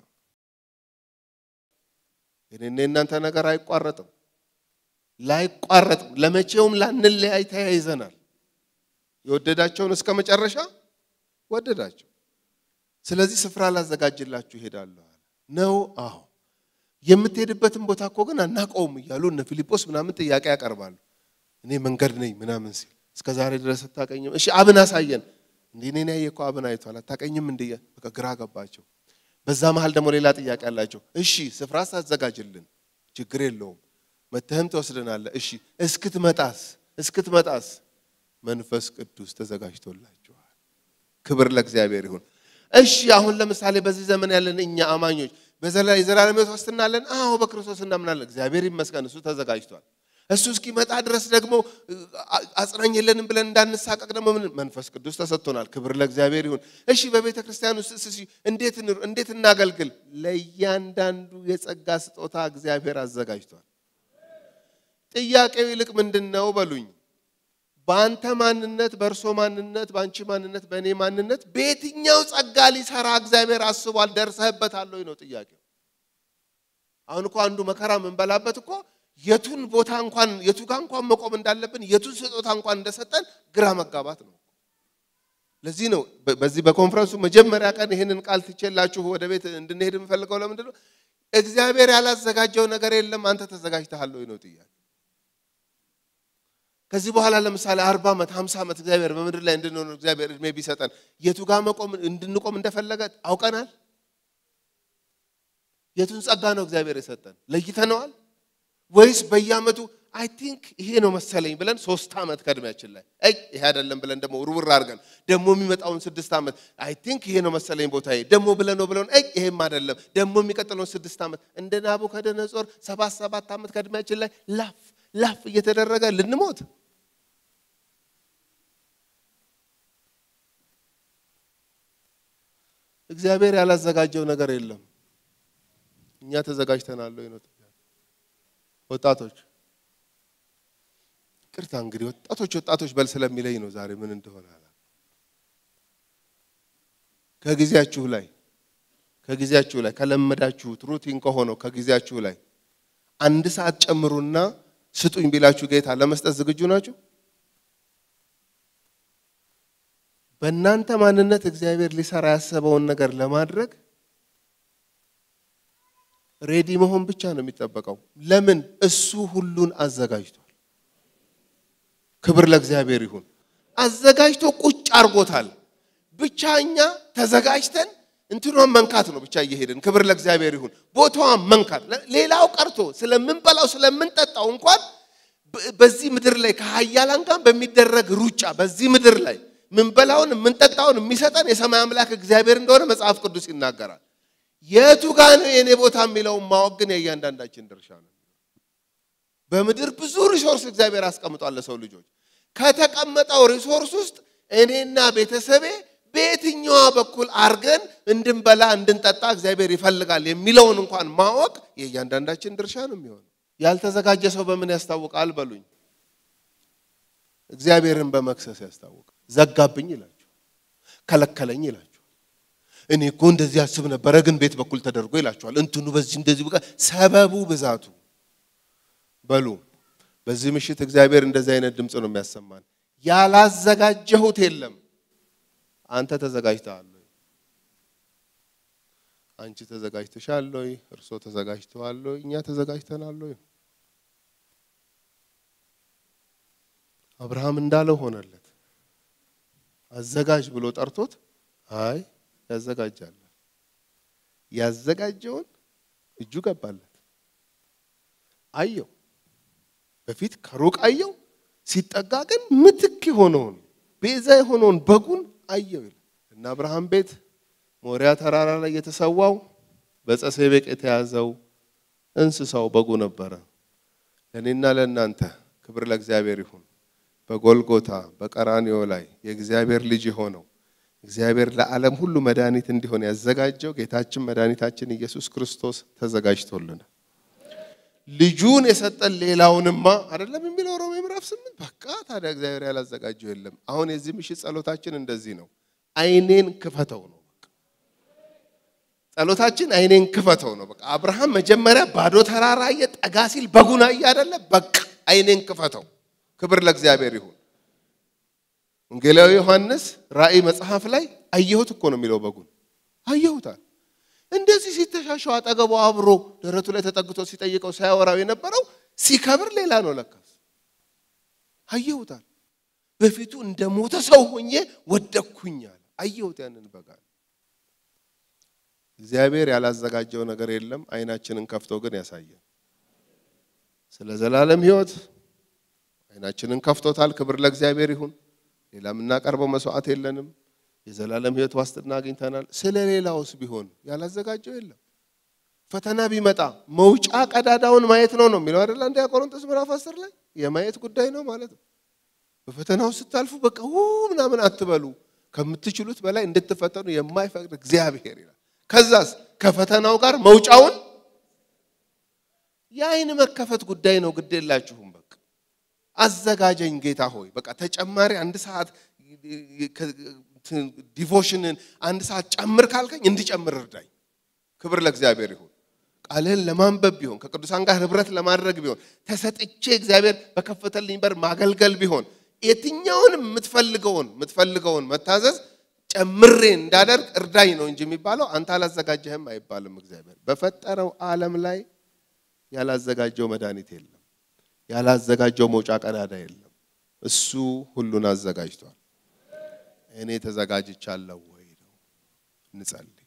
የኔና የእናንተ ነገር አይቋረጥም፣ ላይቋረጥም፣ ለመቼውም ላንለያይ ተያይዘናል። የወደዳቸውን እስከ መጨረሻ ወደዳቸው። ስለዚህ ስፍራ ላዘጋጅላችሁ እሄዳለሁ አለ። ነው አዎ የምትሄድበትን ቦታ እኮ ግን አናውቀውም እያሉ እነ ፊልጶስ ምናምን ጥያቄ ያቀርባሉ። እኔ መንገድ ነኝ ምናምን ሲል እስከ ዛሬ ድረስ አታቀኝም። እሺ አብን አሳየን። እንዴ እኔን ያየ እኮ አብን አይቷል። አታቀኝም እንደ በቃ ግራ ገባቸው። በዛ መሀል ደግሞ ሌላ ጥያቄ አላቸው። እሺ ስፍራ ሳዘጋጅልን ችግር የለውም መተህም ትወስደናለህ። እሺ እስክትመጣስ እስክትመጣስ መንፈስ ቅዱስ ተዘጋጅቶላችኋል። ክብር ለእግዚአብሔር ይሁን። እሺ አሁን ለምሳሌ በዚህ ዘመን ያለን እኛ አማኞች የዘላለም ሕይወት ዋስትና አለን? አዎ በክርስቶስ እናምናለን። እግዚአብሔር ይመስገን፣ እሱ ተዘጋጅቷል። እሱ እስኪመጣ ድረስ ደግሞ አጽናኝ የለንም ብለን እንዳንሳቀቅ ደግሞ ምን መንፈስ ቅዱስ ተሰጥቶናል። ክብር ለእግዚአብሔር ይሁን። እሺ በቤተ ክርስቲያን ውስጥ እሺ እንዴት እንዴት እናገልግል? ለእያንዳንዱ የጸጋ ስጦታ እግዚአብሔር አዘጋጅቷል። ጥያቄው ይልቅ ምንድን ነው በሉኝ። በአንተ ማንነት፣ በእርሶ ማንነት፣ በአንቺ ማንነት፣ በእኔ ማንነት በየትኛው ጸጋ ሊሰራ እግዚአብሔር አስቧል? ደርሰህበታል ወይ ነው ጥያቄው። አሁን እኮ አንዱ መከራ የምንበላበት እኮ የቱን ቦታ እንኳን የቱ ጋር እንኳን መቆም እንዳለብን የቱን ስጦታ እንኳን እንደሰጠን ግራ መጋባት ነው። ለዚህ ነው በዚህ በኮንፈረንሱ መጀመሪያ ቀን ይህንን ቃል ትቼላችሁ ወደ ቤት እንድንሄድ የምፈልገው ለምንድን ነው? እግዚአብሔር ያላዘጋጀው ነገር የለም። አንተ ተዘጋጅተሃል ወይ ነው ጥያቄ። ከዚህ በኋላ ለምሳሌ አርባ ዓመት ሀምሳ ዓመት እግዚአብሔር በምድር ላይ እንድንሆን እግዚአብሔር እድሜ ቢሰጠን የቱ ጋር መቆም እንድንቆም እንደፈለገ አውቀናል? የቱን ጸጋ ነው እግዚአብሔር የሰጠን ለይተነዋል? ወይስ በየዓመቱ አይ ቲንክ ይሄ ነው መሰለኝ ብለን ሶስት ዓመት ከእድሜያችን ላይ አይ ይሄ አይደለም ብለን ደግሞ ውርውር አድርገን ደግሞ የሚመጣውን ስድስት ዓመት አይ ቲንክ ይሄ ነው መሰለኝ ቦታዬ ደግሞ ብለን ነው ብለን አይ ይሄም አይደለም ደግሞ የሚቀጥለውን ስድስት ዓመት እንደ ናቡከደነጾር ሰባት ሰባት ዓመት ከእድሜያችን ላይ ላፍ ላፍ እየተደረገ ልንሞት እግዚአብሔር ያላዘጋጀው ነገር የለም። እኛ ተዘጋጅተናል ወይ ነው ወጣቶች ቅርታ እንግዲህ ወጣቶች ወጣቶች በል ስለሚለኝ ነው ዛሬ ምን እንደሆነ አላ ከጊዜያችሁ ላይ ከጊዜያችሁ ላይ ከለመዳችሁት ሩቲን ከሆነው ከጊዜያችሁ ላይ አንድ ሰዓት ጨምሩና ስጡኝ ቢላችሁ ጌታ ለመስጠት ዝግጁ ናችሁ? በእናንተ ማንነት እግዚአብሔር ሊሰራ ያሰበውን ነገር ለማድረግ ሬዲ መሆን ብቻ ነው የሚጠበቀው። ለምን? እሱ ሁሉን አዘጋጅቷል። ክብር ለእግዚአብሔር ይሁን። አዘጋጅቶ ቁጭ አድርጎታል። ብቻ እኛ ተዘጋጅተን እንትኗን መንካት ነው ብቻ እየሄድን። ክብር ለእግዚአብሔር ይሁን። ቦታዋን መንካት። ሌላው ቀርቶ ስለምንበላው ስለምንጠጣው እንኳን በዚህ ምድር ላይ ከሀያላን ጋር በሚደረግ ሩጫ በዚህ ምድር ላይ ምንበላውን የምንጠጣውን የሚሰጠን የሰማይ አምላክ እግዚአብሔር እንደሆነ መጽሐፍ ቅዱስ ይናገራል። የቱ ጋ ነው የእኔ ቦታ የሚለውን ማወቅ ግን የእያንዳንዳችን ድርሻ ነው። በምድር ብዙ ሪሶርስ እግዚአብሔር አስቀምጧል ለሰው ልጆች። ከተቀመጠው ሪሶርስ ውስጥ እኔና ቤተሰቤ በየትኛዋ በኩል አርገን እንድንበላ እንድንጠጣ እግዚአብሔር ይፈልጋል የሚለውን እንኳን ማወቅ የእያንዳንዳችን ድርሻ ነው የሚሆነው። ያልተዘጋጀ ሰው በምን ያስታውቃል በሉኝ? እግዚአብሔርን በመክሰስ ያስታውቃል። ዘጋብኝ ይላችሁ፣ ከለከለኝ ይላችሁ እኔ እኮ እንደዚህ አስብ ነበረ፣ ግን ቤት በኩል ተደርጎ ይላችኋል። እንትኑ በዚህ እንደዚህ በቃ ሰበቡ ብዛቱ በሉ። በዚህ ምሽት እግዚአብሔር እንደዚህ አይነት ድምፅ ነው የሚያሰማን። ያላዘጋጀሁት የለም። አንተ ተዘጋጅተሃል ወይ? አንቺ ተዘጋጅተሻል ወይ? እርሶ ተዘጋጅተዋል ወይ? እኛ ተዘጋጅተናል ወይ? አብርሃም እንዳለው ሆነለት። አዘጋጅ ብሎ ጠርቶት አይ ያዘጋጃል። ያዘጋጀውን እጁ ገባለት። አየው፣ በፊት ከሩቅ አየው። ሲጠጋ ግን ምትክ የሆነውን ቤዛ የሆነውን በጉን አየው ይላል እና አብርሃም ቤት ሞሪያ ተራራ ላይ የተሰዋው በጸሴቤቅ የተያዘው እንስሳው በጉ ነበረ። ለእኔና ለእናንተ ክብር ለእግዚአብሔር ይሁን። በጎልጎታ በቀራንዮ ላይ የእግዚአብሔር ልጅ የሆነው እግዚአብሔር ለዓለም ሁሉ መድኃኒት እንዲሆን ያዘጋጀው ጌታችን መድኃኒታችን ኢየሱስ ክርስቶስ ተዘጋጅቶልናል። ልጁን የሰጠን ሌላውንማ አይደለም የሚለው ሮሜ ምዕራፍ ስምንት በቃ ታዲያ እግዚአብሔር ያላዘጋጀው የለም። አሁን የዚህ ምሽት ጸሎታችን እንደዚህ ነው። አይኔን ክፈተው ነው በቃ ጸሎታችን አይኔን ክፈተው ነው በቃ አብርሃም መጀመሪያ ባዶ ተራራ አየ፣ ጠጋ ሲል በጉን አየ አይደለ? በቃ አይኔን ክፈተው። ክብር ለእግዚአብሔር ይሁን። ወንጌላዊ ዮሐንስ ራእይ መጽሐፍ ላይ አየሁት እኮ ነው የሚለው በጉን አየሁታል። እንደዚህ ሲተሻሸው አጠገቡ አብሮ ደረቱ ላይ ተጠግቶ ሲጠይቀው ሳያወራው የነበረው ሲከብር ሌላ ነው ለካስ። አየሁታል። በፊቱ እንደ ሞተ ሰው ሆኜ ወደኩኛል። አየሁት ያንን በጋ። እግዚአብሔር ያላዘጋጀው ነገር የለም። አይናችንን ከፍቶ ግን ያሳየን ስለ ዘላለም ሕይወት አይናችንን ከፍቶታል። ክብር ለእግዚአብሔር ይሁን። ሌላ የምናቀርበው መስዋዕት የለንም። የዘላለም ሕይወት ዋስትና አግኝተናል። ስለ ሌላውስ ቢሆን ያላዘጋጀው የለም። ፈተና ቢመጣ መውጫ ቀዳዳውን ማየት ነው ነው የሚለው አይደል? አንደኛ ቆሮንቶስ ምዕራፍ አስር ላይ የማየት ጉዳይ ነው ማለት ነው። በፈተናው ስታልፉ በቃ ው ምናምን አትበሉ፣ ከምትችሉት በላይ እንድትፈተኑ የማይፈቅድ እግዚአብሔር ይላል። ከዛስ ከፈተናው ጋር መውጫውን የአይን መከፈት ጉዳይ ነው። ግድ የላችሁም። በቃ አዘጋጀኝ ጌታ ሆይ በቃ ተጨማሪ አንድ ሰዓት ዲቮሽንን አንድ ሰዓት ጨምር ካልከኝ እንዲጨምር እርዳኝ። ክብር ለእግዚአብሔር ይሁን። ቃልህን ለማንበብ ቢሆን ከቅዱሳን ጋር ህብረት ለማድረግ ቢሆን ተሰጥቼ እግዚአብሔር በከፈተልኝ በር ማገልገል ቢሆን የትኛውንም የምትፈልገውን የምትፈልገውን መታዘዝ ጨምሬ እንዳደርግ እርዳኝ ነው እንጂ የሚባለው አንተ አላዘጋጀህም አይባልም። እግዚአብሔር በፈጠረው ዓለም ላይ ያላዘጋጀው መድኃኒት የለም። ያላዘጋጀው መውጫ ቀዳዳ የለም። እሱ ሁሉን አዘጋጅቷል። እኔ ተዘጋጅቻለሁ ወይ ነው። እንጸልይ።